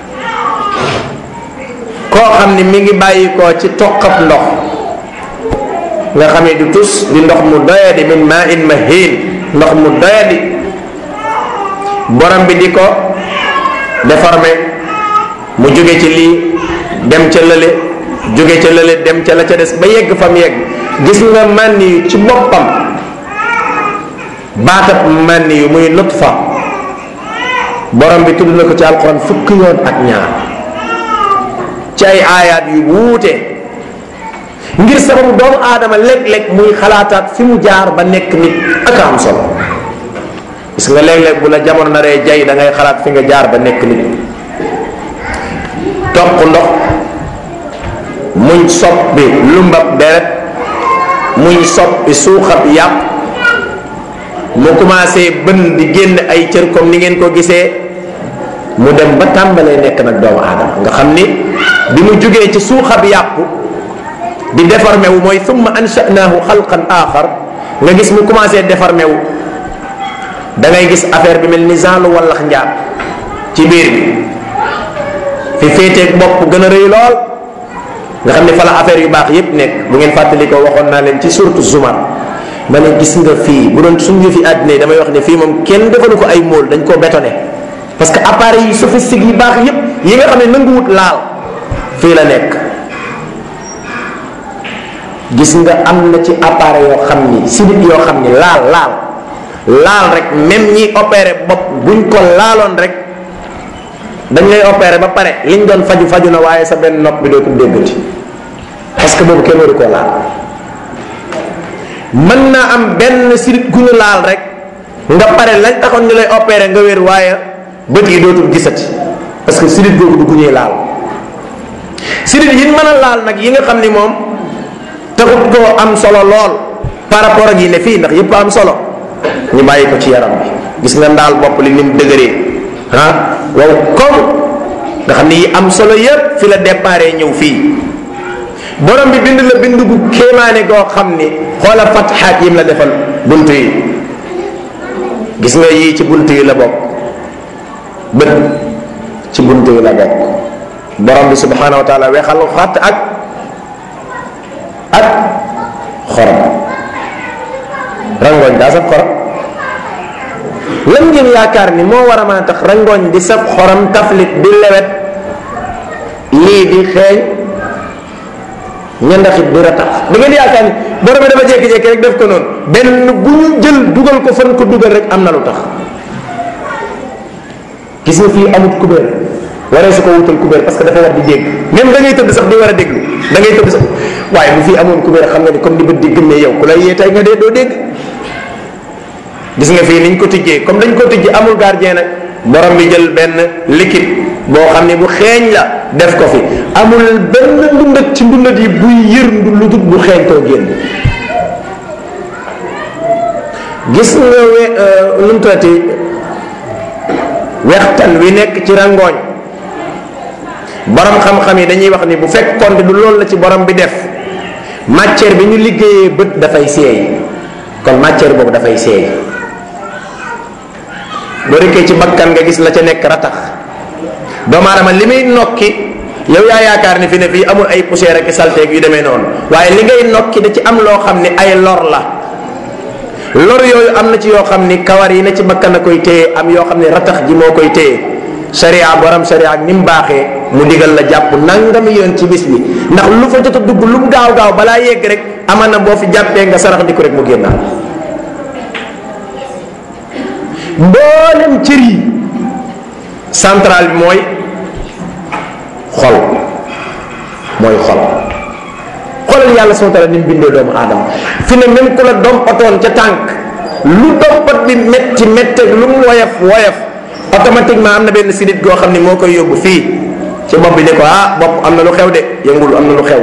koo xam ni mi ngi bàyyi koo ci toqab ndox nga xam ne du tus di ndox mu doyadi min ma in mahin ndox mu doyadi borom bi di ko déformé mu jóge ci lii dem ca lële jóge ca lële dem ca la ca des ba yegg fa mu yegg gis nga mànni yu ci boppam baatab mànni yu muy nutfa borom bi tudd na ko ci alquran fukki yoon ak ñaar ci ay aayaat yu wuute ngir sababu doomu aadama léeg-léeg muy xalaataat fi mu jaar ba nekk nit ak am solo gis nga léeg-léeg bu la jamono naree jay da ngay xalaat fi nga jaar ba nekk nit toq ndox muñ soppi lumbab deret muñ soppi suuxab yàpp mu commencé bën di génn ay cër comme ni ngeen ko gisee mu dem ba tàmbalee nekk nag doomu aadama nga xam ni bi mu jugee ci suuxab yàpp di déformé wu mooy thumma ansha'naahu xalqan axar nga gis mu commencé déformé wu da ngay gis affaire bi mel ni genre wallax njaab ci biir bi fi féeteeg bopp gën a rëy lool nga xam ne fa la affaire yu baax yépp nekk bu ngeen fàttali ko waxoon naa leen ci surtout zumar ma ne gis nga fii bu doon suñu fi àddina yi damay wax ne fii moom kenn defalu ko ay mool dañ koo bétonné parce que appareil yi sophistique yi baax yépp yi nga xam ne nanguwut laal fii la nekk gis nga am na ci appareil yoo xam ni sidit yoo xam ni laal laal laal rek même ñi opéré bopp buñ ko laaloon rek dañ lay opéré ba pare liñ doon faju faju na waaye sa benn nopp bi dootul déggati parce que boobu kenn waru koo laal mën naa am benn sidit gu ñu laal rek nga pare lañ taxoon ñu lay opéré nga wér waaye bët yi dootul gisati parce que sidit googu du gu ñuy laal sidit yi mën a laal nag yi nga xam ni moom taxut koo am solo lool par rapport ak yi ne fii ndax yépp am solo ñu bàyyi ko ci yaram bi gis nga ndaal bopp li ni mu dëgëree ah wow comme nga xam ni yi am solo yépp fi la déparé ñëw fii borom bi bind la bind gu kéemaane goo xam ni xoola fatxaat yim la defal bunt yi gis nga yii ci bunt yi la bokk bët ci bunt yi la bokk borom bi subhanahu wa taala weexal xatt ak ak xorom rangooñ daa saf xorom lan ngeen yaakaar ni moo war a mën a tax rangooñ di saf xorom taflit di lewet lii di xeeñ ñandaxit di ratax da ngeen yaakaar ni borom bi dafa jékki-jékki rek def ko noonu benn bu ñu jël dugal ko fan ko dugal rek am na lu tax gis nga fii amut kubéer waree su ko wutal kubéer parce que dafa war di dégg même da ngay tëdd sax di war a déglu da ngay tëdd sax waaye bu fii amoon kubéer xam nga ni comme di bët di gëmmee yow ku lay yee tey nga dee doo dégg gis nga fii niñ ko tijjee comme dañ ko tijji amul gardien nag borom bi jël benn liquide boo xam ne bu xeeñ la def ko fi amul benn ndundat ci ndundat yi buy yër lu dut bu xeeñtoo génn gis nga we nu mu tuddati wextan wi nekk ci rangooñ borom xam-xam yi dañuy wax ni bu fekkoon du loolu la ci borom bi def matière bi ñu liggéeyee bët dafay seey kon matière boobu dafay seey boo rekkee ci bakkan nga gis la ca nekk ratax doomu aadama li muy nokki yow yaa yaakaar ni fi ne fii amul ay poussière ak salteeg yu demee noonu waaye li ngay nokki da ci am loo xam ni ay lor la lor yooyu am na ci yoo xam ni kawar yi na ci bakkan a koy téye am yoo xam ni ratax ji moo koy téye sharia borom sharia ak ni mu baaxee mu digal la jàpp nangami yoon ci bis bi ndax lu fa jot a dugg lu mu gaaw gaaw balaa yegg rek aman na boo fi jàppee nga sarax di ko rek mu génnaat mboolem cër yi central bi mooy xol mooy xol xoolal yàlla subhanahu wa taala ni mu bindee doomu aadama fi ne même ku la dompatoon ca tànk lu dompat bi metti metti lu mu woyof woyof automatiquement am na benn sidit goo xam ne moo koy yóbbu fii ci bopp bi ne ko ah bopp am na lu xew de yëngul am na lu xew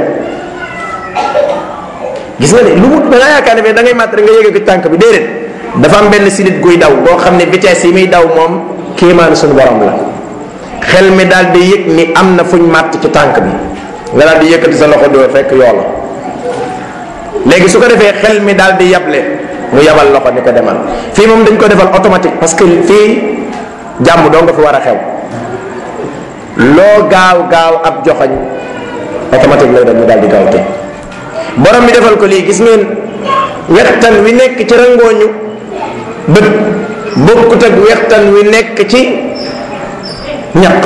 gis nga ne lu mu da nga yaakaar ne da ngay màtt rek nga yéege ko tànk bi déedéet dafa am benn sidit guy daw boo xam ne vitesse yi muy daw moom kéemaanu suñu borom la xel mi daal di yëg ni am na fuñ màtt ci tànk bi nga daal di yëkkati sa loxo doo fekk yoo la léegi su ko defee xel mi daal di yable mu yabal loxo ni ko demal fii moom dañ ko defal automatique parce que fii jàmm doo nga fi war a xew loo gaaw gaaw ab joxoñ automatique lay doon mu daal di gaaw te borom bi defal ko lii gis ngeen wextan wi nekk ci rangooñu bët bokkut ak wextan wi nekk ci ñaq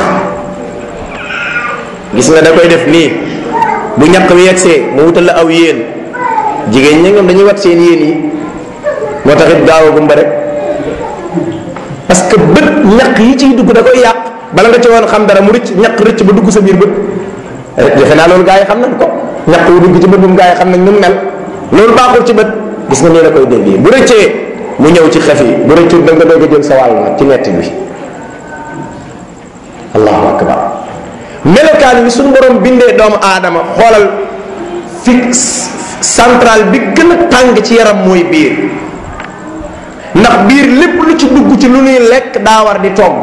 gis nga da koy def nii bu ñaq wi yegsee mu wutal la aw yéen jigéen ñi ñoom dañuy wat seen yéen yi moo tax it gaaw a gumba rek parce que bët ñaq yi ciy dugg da koy yàq bala nga ci woon xam dara mu rëcc ñaq rëcc ba dugg sa biir bët defe naa loolu gaa yi xam nañ ko ñaq wu dugg ci bët bu gaa yi xam nañ nu mu mel loolu baaxul ci bët gis nga nii la koy déggee bu rëccee mu ñëw ci xef yi bu rëccul da nga doog a jël sa wàll nag ci netti bi allahu akbar melokaan bi suñu borom bindee doomu aadama xoolal fi central bi gën a tàng ci yaram mooy biir ndax biir lépp lu ci dugg ci lu ñuy lekk daa war di togg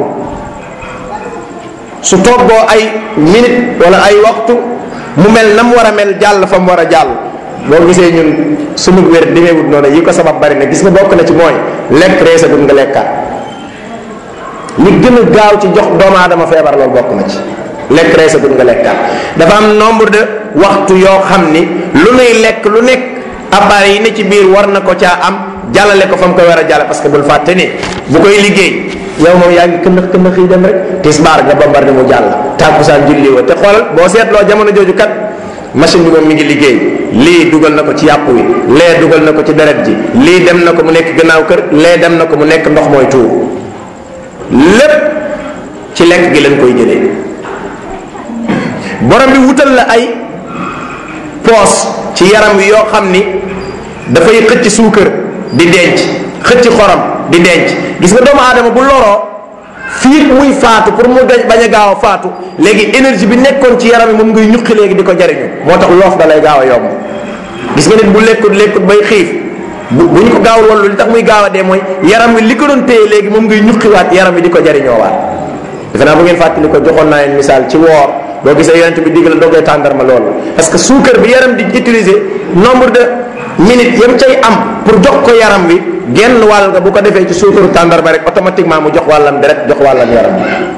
su toggoo ay minute wala ay waxtu mu mel na mu war a mel jàll fa mu war a jàll boo gisee ñun sunu wér demeewut noonu yi ko sabab bari na gis nga bokk na ci mooy lekk reesa dun nga lekkaat li gën a gaaw ci jox doomu aadama feebar loolu bokk na ci lekk reesa dun nga lekkaat dafa am nombre de waxtu yoo xam ni lu nuy lekk lu nekk appareil yi ne ci biir war na ko caa am jàllale ko fa mu koy war a jàll parce que bul fàtte ni bu koy liggéey yow moom yaa ngi këndax këndax yi dem rek tisbaar nga bambarde mu jàll tàkkusaan julli wa te xoolal boo seetloo jamono jooju kat machine bi moom mi ngi liggéey lii dugal na ko ci yàpp wi lee dugal na ko ci deret ji lii dem na ko mu nekk gannaaw kër lee dem na ko mu nekk ndox mooy tuur lépp ci lekk gi lañ koy jëlee borom bi wutal la ay poos ci yaram wi yoo xam ni dafay xëcc suukar di denc xëcc xorom di denc gis nga doomu aadama bu loroo fii muy faatu pour mu dañ bañ a gaaw a faatu léegi énergie bi nekkoon ci yaram yi moom ngay ñuqi léegi di ko jariñu moo tax loof da lay gaaw a yomb gis nga nit bu lekkut lekkut bay xiif bu bu ñu ko gaawul woon li tax muy gaaw a dee mooy yaram wi li ko doon téye léegi moom ngay ñuqiwaat yaram wi di ko jariñoo waat defe naa bu ngeen fàttali ko joxoon naa leen misaal ci woor boo gisee yonent bi digal dogee tàndarma loolu parce que suukar bi yaram di utiliser nombre de minutes yam cay am pour jox ko yaram wi genn wàll nga bu ko defee ci suukaru tàndarma rek automatiquement mu jox wàllam deret jox wàllam yaram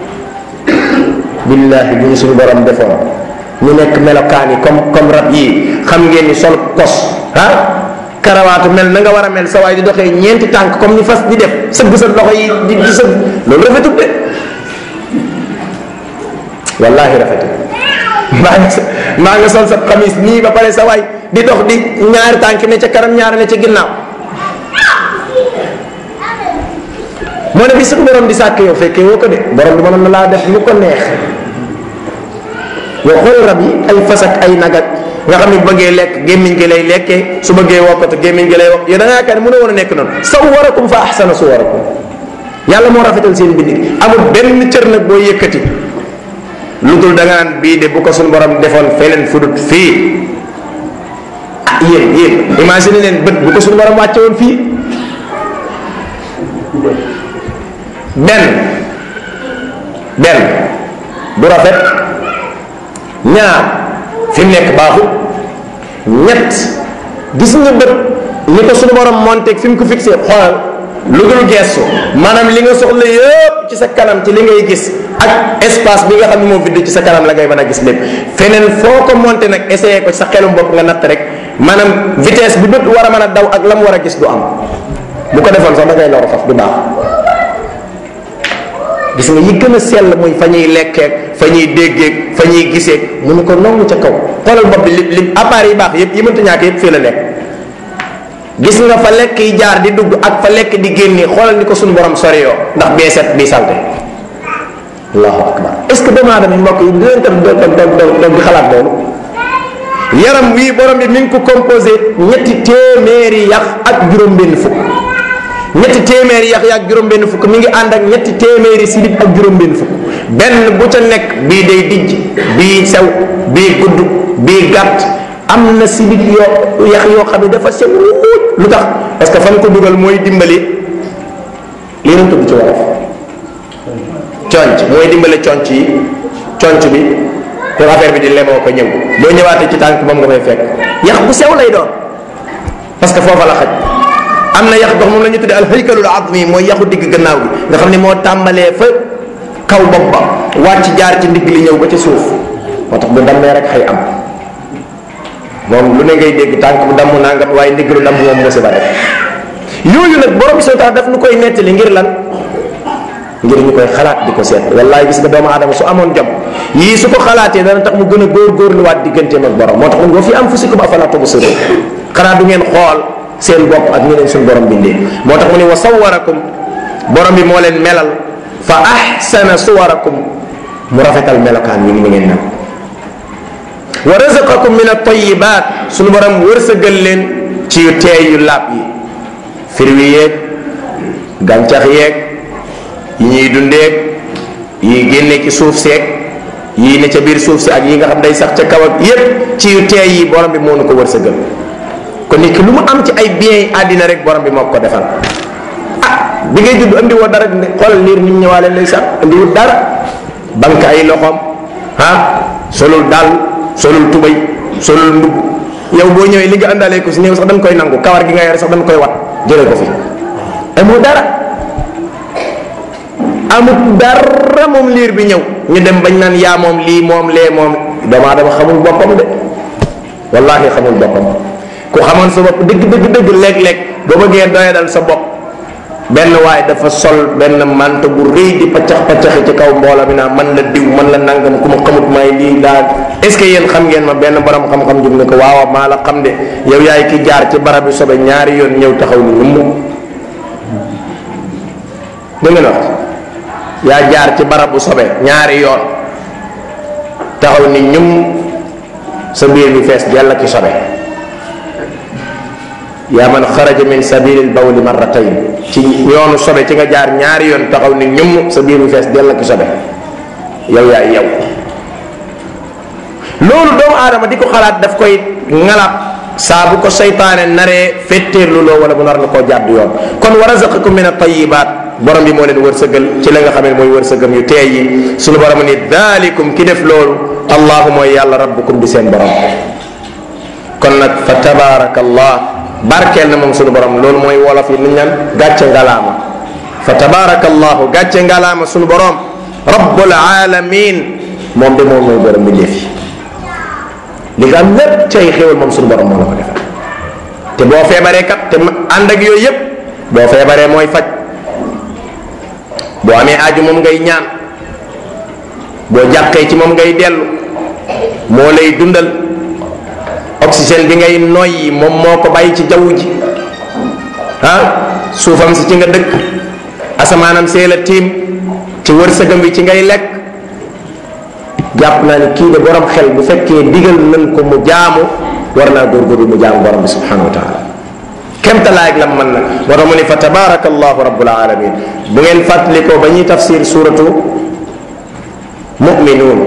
bi billahi bu ñu suñu borom defoon ñu nekk melokaan yi comme comme rab yii xam ngeen ni sol kos ah karawaatu mel na nga war a mel sa waay di doxee ñeenti tànk comme ni fas di def sëgg sa loxo yi di di sëgg loolu rafetul de wallahi rafetul maa nga maa nga sol sa xamis nii ba pare sa waay di dox di ñaari tànk ne ca kanam ñaari ne ca ginnaaw moo ne bi suñu borom di sàkk yow fekkee woo ko de borom bi mënoon na laa def lu ko neex yow xool rab yi ay fas ak ay nag ak nga xam ne bëggee lekk gémmiñ gi lay lekkee su bëggee wokkatu gémmiñ gi lay wokk yow da nga yaakaar ne mën a woon a nekk noonu sawwarakum fa ahsana suwarakum yàlla moo rafetal seen bindi amul benn cër nag boo yëkkati lu dul da nga naan bii de bu ko suñu borom defoon feneen fudut fii ah yéen yéen imagine leen bët bu ko suñu borom wàcce woon fii benn benn du rafet ñaar fi mu nekk baaxut ñett gis nga bët ni ko suñu borom monteeg fi mu ko fixé xoolal lu dul gestu maanaam li nga soxla yëpp ci sa kanam ci li ngay gis ak espace bi nga xam ne moo vidd ci sa kanam la ngay mën a gis lépp feneen foo ko monté nag essayé ko ci sa xelum bopp nga natt rek maanaam vitesse bi bët war a mën a daw ak la mu war a gis du am bu ko defoon sax da ngay loru faf du baax gis nga yi gën a sell muy fa ñuy lekkeek fa ñuy déggeek fa ñuy giseek mu ne ko nongu ca kaw xoolal bopp bi li li appareil yi baax yëpp yi mënta ñàkk yëpp fii la nekk gis nga fa lekk yi jaar di dugg ak fa lekk di génne xoolal ni ko suñu borom sori yoo ndax bee set bii salte allahu akbar est ce que doomu aadama yi mbokk yi dinañ tam doog doog doog di xalaat loolu yaram wii borom bi mi ngi ko composé ñetti téeméeri yax ak juróom-benn fukk ñetti téeméeri yax ak juróom-benn fukk mi ngi ànd ak ñetti téeméeri sidit ak juróom-benn fukk benn bu ca nekk bii day dijj bii sew bii gudd bii gàtt am na sidit yoo yax yoo xam ne dafa sew wuut lu tax parce que fan ko dugal mooy dimbali lii nañ tudd ci wolof conc mooy dimbale conc yi conc bi pour affaire bi di lemoo ko ñëw boo ñëwaatee ci tànk moom nga fay fekk yax bu sew lay doon parce que foofa la xaj am na yax dox moom la ñu tuddee al haykalul azmi mooy yaxu digg gannaaw gi nga xam ne moo tàmbalee fa kaw bopp ba wàcc jaar ci ndigg li ñëw ba ci suuf moo tax bu dammee rek xëy am moom lu ne ngay dégg tànk bu damm nangam waaye ndigg lu damm moom musiba def yooyu nag borom soo tax daf nu koy nettali ngir lan ngir ñu koy xalaat di ko seet wallaay gis nga doomu aadama su amoon jom yii su ko xalaatee dana tax mu gën a góorgóorluwaat digganteem ak borom moo tax mu wa fi anfusikum afala tubsirun xanaa du ngeen xool seen bopp ak ñeneen suñu borom bindee moo tax mu ne wa sawarakum borom bi moo leen melal fa ahsana suwarakum mu rafetal melokaan yi ni ngeen mel wa razaqakum min at-tayyibat suñu borom wërsëgal leen ci yu teey yu laab yi firwi yeeg gàncax yeeg yi ñuy dundeeg yi génne ci suuf seeg yi ne ca biir suuf si ak yi nga xam day sax ca kaw ak yépp ci yu teey yi borom bi moo nu ko wërsëgal kon nit ki lu mu am ci ay biens yi àddina rek borom bi moo ko defal ah bi ngay judd andi woo dara xoolal liir ni mu ñëwaale ndeysaan andi wut dara banque ay loxoom ah solul daal solul tubay solul mbubb yow boo ñëwee li nga àndalee ko si néew sax dañ koy nangu kawar gi nga yore sax dañ koy wat jële ko fi amoo dara amut dara moom liir bi ñëw ñu dem bañ naan yaa moom lii moom lee moom doomu aadama xamul boppam de wallahi xamul boppam ku xamoon sa bopp dëgg dëgg dëgg léeg-léeg boo bëggee doyadal sa bopp benn waaye dafa sol benn manto bu rëy di paccax paccaxi ci kaw mbooloo mi naa man la diw man la nangam ku ma xamut may lii daal est ce que yéen xam ngeen ma benn borom xam-xam jub ne ko waaw maa la xam de yow yaay ki jaar ci barab bi sobe ñaari yoon ñëw taxaw ni ñum dégg ngeen wax yaa jaar ci barab bu sobe ñaari yoon taxaw ni ñum sa biir bi fees jàll ki sobe yaa man xaraja min sabilil bawli marratayn ci yoonu sobe ci nga jaar ñaari yoon taxaw ni ñum sa biir bi fees jàll ki sobe yow yaay yow loolu doomu aadama di ko xalaat daf koy ngalab saa bu ko seytaane naree fetteerlu loo wala bu nar la koo jàdd yoon kon wa razaqakum min at-tayyibaat borom bi moo leen wërsëgal ci la nga xam ne mooy wërsëgam yu teey yi suñu borom ni daalikum ki def loolu allahu mooy yàlla rabbukum di seen borom kon nag fa tabaarakallah barkeel na moom suñu borom loolu mooy wolof yi ni ñaan gàcce ngalaama fa tabaarakallahu gàcce ngalaama suñu borom rabbul alamin moom de moom mooy borom bi def li nga am lépp ci ay xéwal moom suñu borom moo la ko defal te boo feebaree kat te ànd ak yooyu yépp boo feebaree mooy faj boo amee aaju moom ngay ñaan boo jàqee ci moom ngay dellu moo lay dundal oxygène bi ngay noyyi moom moo ko bàyyi ci jaww ji ah suufam si ci nga dëkk asamaanam see la tiim ci wërsëgam bi ci ngay lekk jàpp naa ni kii de borom xel bu fekkee digal nañ ko mu jaamu war naa góorgóorlu mu jaamu borom bi subhanahu wa taala kemtalaay ak lam man nag moo tax mu ni fa tabaraka allahu rabbul alamin bu ngeen fàttalikoo ba ñuy tafsir suratu muminuun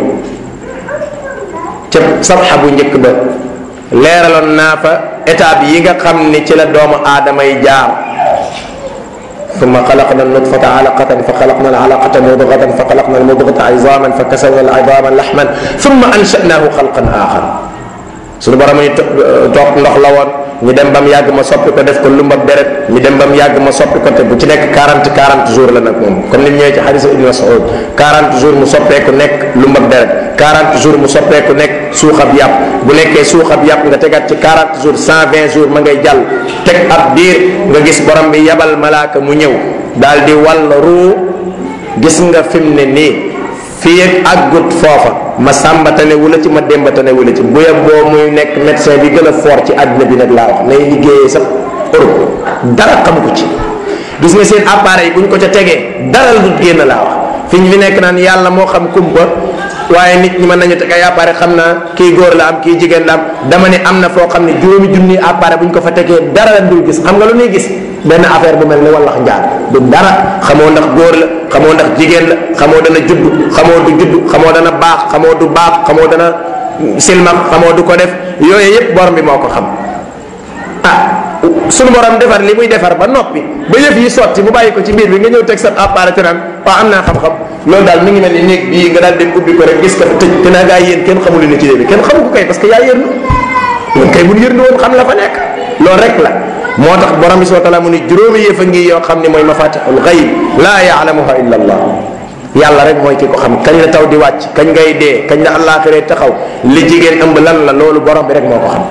ca sabxa bu njëkk ba leeraloon naa fa étape yi nga xam ni ci la doomu aadama yi jaar ثم خلقنا النطفة علقة فخلقنا العلقة مضغة فخلقنا المضغة عظاما فكسونا العظام لحما ثم أنشأناه خلقا آخر suñu borom ni toog ndox la woon ñu dem ba mu yàgg ma soppi ko def ko lumbab deret ñu dem ba mu yàgg ma soppi ko te bu ci nekk 40 40 jours la nag moom comme ni mu ñëwee ci xadis ibn Mas'ud 40 jours mu soppeeku nekk lumbab deret 40 jours mu soppeeku nekk suuxab yàpp bu nekkee suuxab yàpp nga tegaat ci 40 jours 120 jours ma ngay jàll teg ab diir nga gis borom bi yabal malaaka mu ñëw daal di wàll ruu gis nga fi mu ne nii fii ak àggut foofa ma sàmbatane wula ci ma démbatane wula ci bu yem boo muy nekk médecin bi gën a fort ci àddina bi nag laa wax nay liggéeyee sax Europe dara xam ko ci gis nga seen appareil yi bu ñu ko ca tegee dara lu génn laa wax fi ñu fi nekk naan yàlla moo xam kumpa waaye nit ñi mën nañu teg ay appareil xam naa kii góor la am kii jigéen la am dama ne am na foo xam ne juróomi junni appareil bu ñu ko fa tegee dara la dul gis xam nga lu ñuy gis benn affaire bu mel ni wallax njaar du dara xamoo ndax góor la xamoo ndax jigéen la xamoo dana judd xamoo du judd xamoo dana baax xamoo du baax xamoo dana silmax xamoo du ko def yooyu yépp borom bi moo ko xam ah sunu borom defar li muy defar ba noppi ba yëf yi sotti mu bàyyi ko ci biir bi nga ñëw teg sa appareil te naan waaw am naa xam-xam loolu daal mi ngi mel ni néeg bii nga daal dem ubbi ko rek gis ko fa tëj te naa gaa yéen kenn xamul ne ci bi kenn xamu ko kay parce que yaa yërnu loolu kay bu ñu yërnu woon xam la fa nekk loolu rek la moo tax borom bi subhanahu wa taala mu ni juróomi yëf a ngi yoo xam ne mooy mafatixul xayb laa yaalamuha illa allah yàlla rek mooy ki ko xam kañ la taw di wàcc kañ ngay dee kañ la àllaaxiree taxaw li jigéen ëmb lan la loolu borom bi rek moo ko xam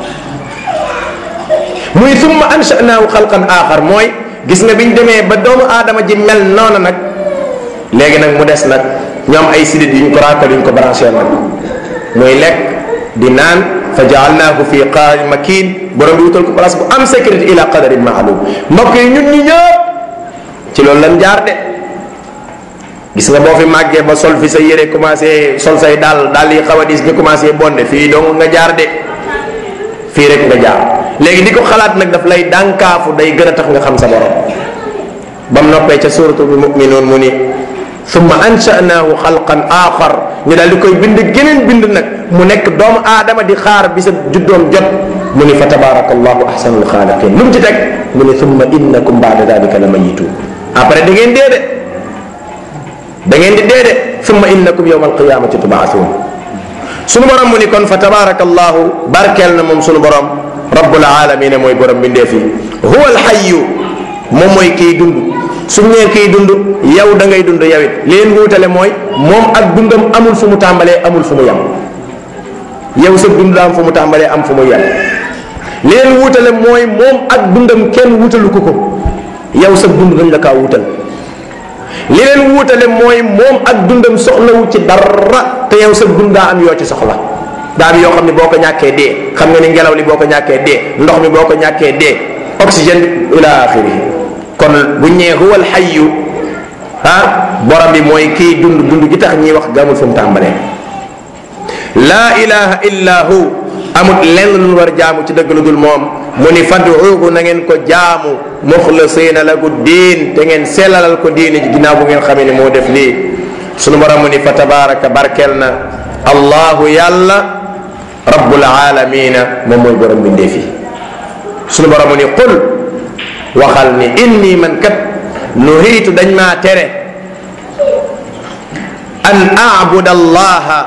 muy summa anshanaahu xalqan axar mooy gis nga biñ demee ba doomu aadama ji mel noonu nag léegi nag mu des nag ñoom ay sidit yu ñu ko raakal yu ñu ko branché nag muy lekk di naan fa jaalnaahu fi qaari makin borom bi wutal ko place bu am sécurité ila qadarin maalum mbokk yi ñun ñi ñëpp ci loolu lan jaar de gis nga boo fi màggee ba sol fi sa yére commencé sol say daal daal yi xaw a dis ñu commencé bonde fii dong nga jaar de fii rek nga jaar léegi di ko xalaat nag daf lay dànkaafu day gën a tax nga xam sa borom ba mu noppee ca suratul muminuun mu ni summa ansha'naahu xalqan axar ñu daal di koy bind geneen bind nag mu nekk doomu aadama di xaar bi sa juddoom jot mu ni fa tabaraka allahu ahsanul xaaliqin lu mu ci teg mu ni summa innakum baada dalika la mayituun après da ngeen dee de da ngeen di dee de summa innakum yawma alqiyamati tubaasuun sunu borom mu ni kon fa tabaraka allahu barkeel na moom sunu borom rabbul alamina mooy borom bindeef yi huwa alxayu moom mooy kiy dund su nee kiy dund yow da ngay dund yow it li leen wuutale mooy moom ak dundam amul fu mu tàmbalee amul fu mu yem yow sa dund am fu mu tàmbalee am fu mu yem li leen wuutale mooy moom ak dundam kenn wutalu ko ko yow sa dund dañ la kaa wutal li leen wuutale mooy moom ak dundam soxlawu ci dara te yow sa dund daa am yoo ci soxla daa am yoo xam ne boo ko ñàkkee dee xam nga ni ngelaw li boo ko ñàkkee dee ndox mi boo ko ñàkkee dee oxygène ila axirihi kon bu ñee huwa alxayu ah borom bi mooy kii dund dund gi tax ñiy wax gamul fu mu tàmbalee laa ilaha illa hu amut lenn lu war jaamu ci dëgg lu dul moom mu ni faduuhu na ngeen ko jaamu muxlisina lahu diin te ngeen sellalal ko diine ji ginnaaw bu ngeen xamee ne moo def lii sunu borom mu ni fa tabaraka barkel na allahu yàlla rabbul alamina moom mooy borom bindee fi sunu borom mu ni qul waxal ni inni man kat nuhiitu dañ maa tere an abuda allaha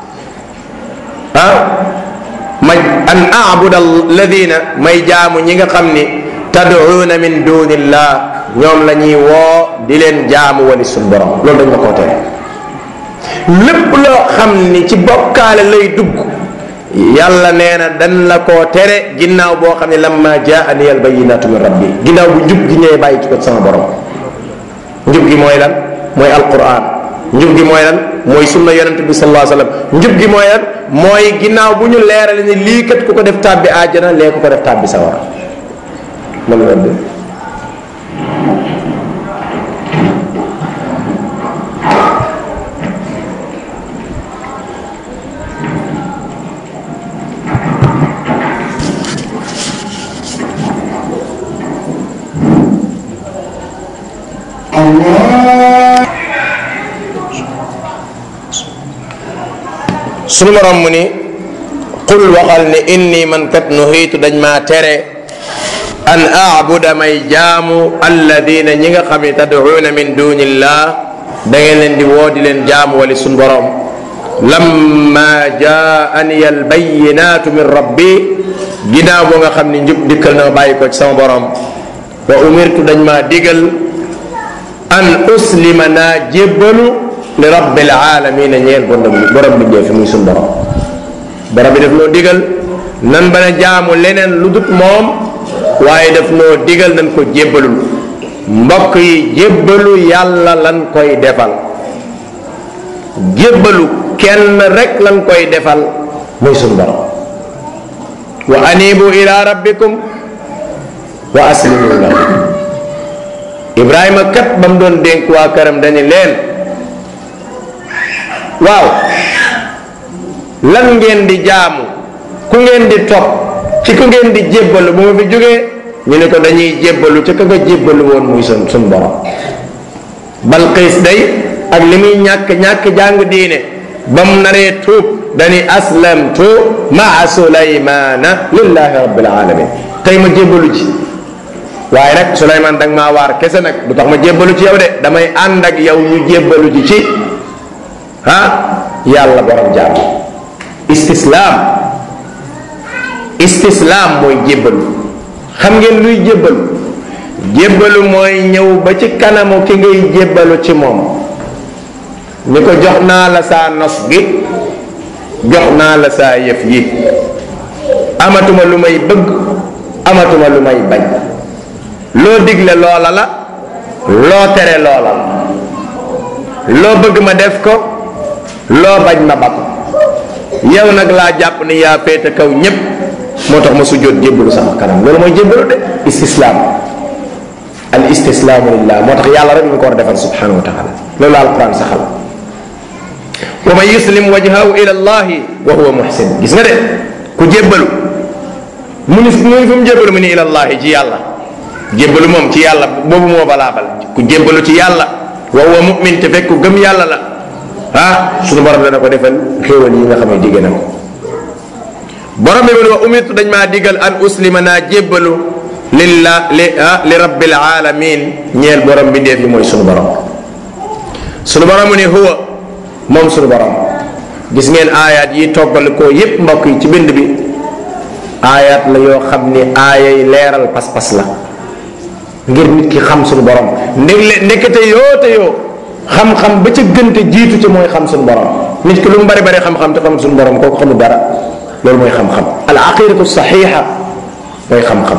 ah ma an abuda alladina may jaamu ñi nga xam ni tad'uuna min dunillah ñoom la ñuy woo di leen jaamu wali suñ borom loolu dañ ma koo tere lépp loo xam ni ci bokkaale lay dugg yàlla nee na dañ la koo tere ginnaaw boo xam ne lamma jaani al bayinatu min rabbi ginnaaw bu njub gi ñëwee bàyyi ci ko sama borom njub gi mooy lan mooy alquran njub gi mooy lan mooy sunna yonente bi sallallahu alayhi wasallam njub gi mooy lan mooy ginnaaw bu ñu leerale ni lii kat ku ko def tàbbi àjjana lee ku ko def tàbbi sawara man la de sunu borom mu ni qul waxal ni inni man kat nuhiitu dañ maa tere an aabuda may jaamu alladina ñi nga xam ne tad'uuna min dunillah da ngeen leen di woo di leen jaamu wali sunu borom lamma jaani albayinatu min rabbi ginnaaw boo nga xam ni njub dikkal na ma bàyyi ko ci sama borom wa umirtu dañ maa digal an uslima naa jébbalu li rabbil alamina ñeel borom borom bi fi muy sun borom borom bi daf noo digal nan bana jaamu leneen lu dut moom waaye daf noo digal nan ko jébbalul mbokk yi jébbalu yàlla lan koy defal jébbalu kenn rek lan koy defal muy sun borom wa anibu ila rabbikum wa aslimu lahu ibrahima kat ba mu doon dénk waa këram dañu leen waaw lan ngeen di jaamu ku ngeen di topp ci ku ngeen di jébbalu bu ma fi jógee ñu ne ko dañuy jébbalu ci ka nga jébbalu woon muy sun sun borom balqiis day ak li muy ñàkk ñàkk jàng diine ba mu naree tuub dani aslamtu maa sulaymana lillahi rabbil alamin tey ma jébbalu ci waaye nag Souleymane da nga maa waar kese nag du tax ma jébbalu ci yow de damay ànd ak yow ñu jébbalu ci ci ah yàlla borom jaam istislaam istislaam mooy jébbalu xam ngeen luy jébbalu jébbalu mooy ñëw ba ci kanamu ki ngay jébbalu ci moom ni ko jox naa la saa nos gi jox naa la saa yëf yi amatuma lu may bëgg amatuma lu may bañ loo digle loola la loo tere loola la loo bëgg ma def ko loo bañ ma ba ko yow nag laa jàpp ni yaa féete kaw ñépp moo tax ma sujjóot jébbalu sama kanam loolu mooy jébbalu de istislaam al istislaamu lillah moo tax yàlla rek ñu ko war a defal subhanahu wa taala loolu alquran saxal wa man yuslim wajhahu ila allahi wa huwa muhsin gis nga de ku jébbalu mu ni mu ni fu mu jébbalu mu ni ila allahi ci yàlla jébbalu moom ci yàlla boobu moo balaabal ku jébbalu ci yàlla wa huwa mu'min te fekk ku gëm yàlla la ah suñu borom dana ko defal xéewal yi nga xam ne digg na ko borom bi mu ne wa umirtu dañ maa digal an uslima naa jébbalu lillah li li rabbil alamin ñeel borom bi ndeef yi mooy sunu borom sunu borom mu ni huwa moom sunu borom gis ngeen aayaat yi toggal ko yépp mbokk yi ci bind bi aayaat la yoo xam ni aaya yi leeral pas-pas la ngir nit ki xam sunu borom ndeg ndekete yoo te yoo xam-xam ba ca gënte jiitu ci mooy xam sunu borom nit ki lu mu bari bari xam-xam te xam sunu borom kooku xamul dara loolu mooy xam-xam al aqidatu saxiixa mooy xam-xam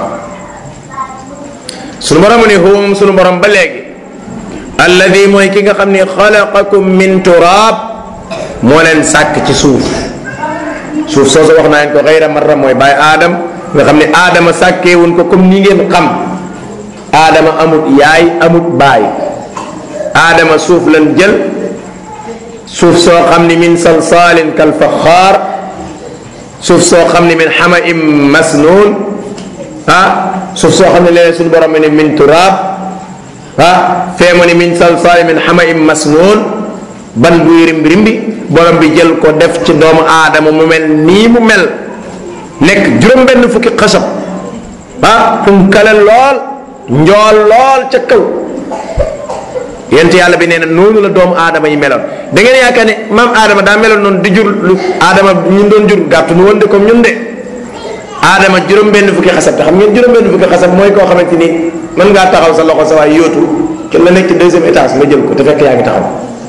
sunu borom ni huwa moom sunu borom ba léegi alladi mooy ki nga xam ni xalaqakum min turaab moo leen sàkk ci suuf suuf soosu wax naa leen ko xayra marra mooy bàyyi aadam nga xam ne aadama sàkkeewuñ ko comme ni ngeen xam aadama amut yaay amut baay aadama suuf lan jël suuf soo xam ni min salsaalin kal faxaar suuf soo xam ni min xama im masnuun ah suuf soo xam ne léeg suñu borom ne min turaab ah fee mu ni min salsaalin min xama im masnuun ban buy rimbi rimbi borom bi jël ko def ci doomu aadama mu mel nii mu mel nekk juróom-benn fukki xasab ah fu mu kale lool njool lool ca kaw yent yàlla bi nee na noonu la doomu aadama yi meloon da ngeen yaakaar ne maam aadama daa meloon noonu di jur lu aadama ñun doon jur gàttu nu woon de comme ñun de aadama juróom-benn fukki xasab te xam ngeen juróom-benn fukki xasab mooy koo xamante ni mën ngaa taxaw sa loxo sa waay yóotu ci la nekk ci deuxième étage nga jël ko te fekk yaa ngi taxaw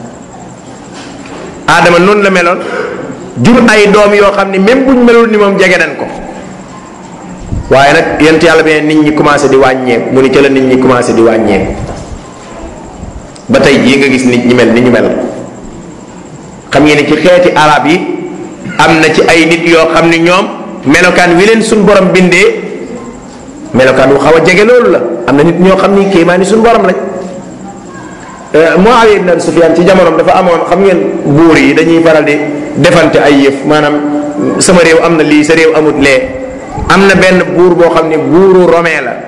aadama noonu la meloon jur ay doom yoo xam ni même buñ melul ni moom jege nañ ko waaye nag yent yàlla bi nit ñi commencé di wàññeeku mu ni ca la nit ñi commencé di wàññeeku ba tey jii nga gis nit ñi mel ni ñu mel xam ngeen ni ci xeeti arab yi am na ci ay nit yoo xam ni ñoom melokaan wi leen suñ borom bindee melokaan wu xaw a jege loolu la am na nit ñoo xam ni kéemaa ni suñ borom lañ Muawiya ibn Abi Sufyan ci jamonoom dafa amoon xam ngeen buur yi dañuy faral di defante ay yëf maanaam sama réew am na lii sa réew amut lee am na benn buur boo xam ne buuru romain la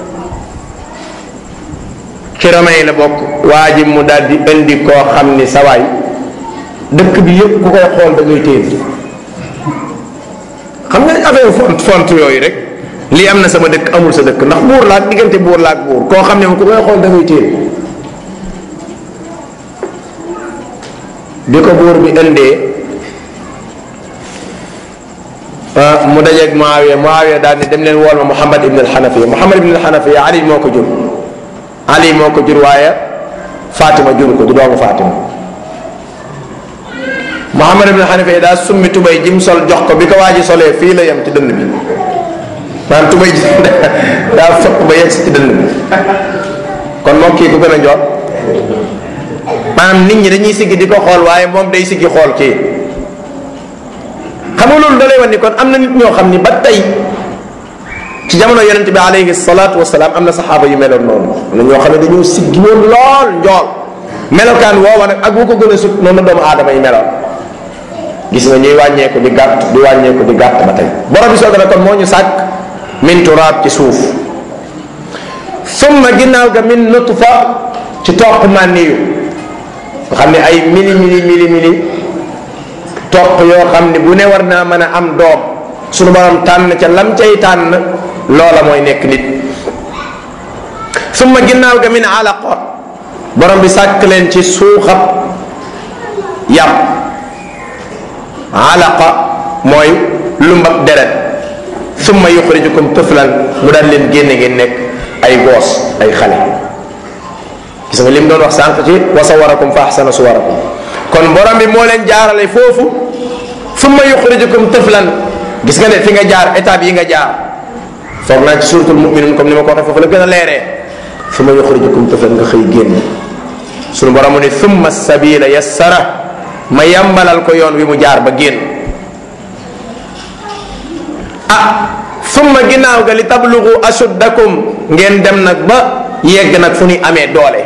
ci romain la bokk waa ji mu daal di indi koo xam ni sawaay dëkk bi yëpp ku koy xool da ngay téen xam nga affaire font font yooyu rek lii am na sama dëkk amul sa dëkk ndax buur la ak diggante buur la ak buur koo xam ne ku koy xool da ngay téen bi ko buur bi indee mu dajeeg Muawiya Muawiya daal ni dem leen wool ma Muhammad ibn al-Hanafiya Muhammad ibn al-Hanafiya Ali moo ko jur Ali moo ko jur waaye Fatima jur ko du doomu Fatima Muhammad ibn al-Hanafiya daa summi tubay jim sol jox ko bi ko waa ji solee fii la yem ci dënd bi maanaam tubay ji daa fëpp ba yegg si ci dënd bi kon moom kii ku gën a njool maanaam nit ñi dañuy siggi di ko xool waaye moom day siggi xool kii xam nga loolu da lay wan ni kon am na nit ñoo xam ni ba tey ci jamono yonent bi alayhi salaatu wasalaam am na saxaaba yu meloon noonu am na ñoo xam ne dañoo siggi woon lool njool melokaan woowa nag ak bu ko gën a sut noonu la doomu aadama yi meloon gis nga ñuy wàññeeku di gàtt di wàññeeku di gàtt ba tey borom bi soog na kon moo ñu sàkk min turaab ci suuf summa ginnaaw ga min nutfa ci toq mànniyu nga xam ne ay mili mili mili mili toq yoo xam ne bu ne war naa mën a am doom suñu borom tànn ca lam cay tànn loola mooy nekk nit summa ginnaaw ga min alaqa borom bi sàkk leen ci suuxab yàpp alaqa mooy lumbab deret summa yuxrijukum tuflan mu daan leen génne ngeen nekk ay goos ay xale gis nga li mu doon wax sànq ci wa sawarakum fa ahsana suwarakum kon borom bi moo leen jaarale foofu summa yuxrijukum tuflan gis nga ne fi nga jaar étape yi nga jaar foog naa ci suratul muminun comme ni ma ko waxee foofu la gën a leeree summa yuxrijukum tuflan nga xëy génn sunu borom mu ne summa sabila yassara ma yambalal ko yoon wi mu jaar ba génn ah summa ginnaaw ga li tablugu ashuddakum ngeen dem nag ba yegg nag fu ñuy amee doole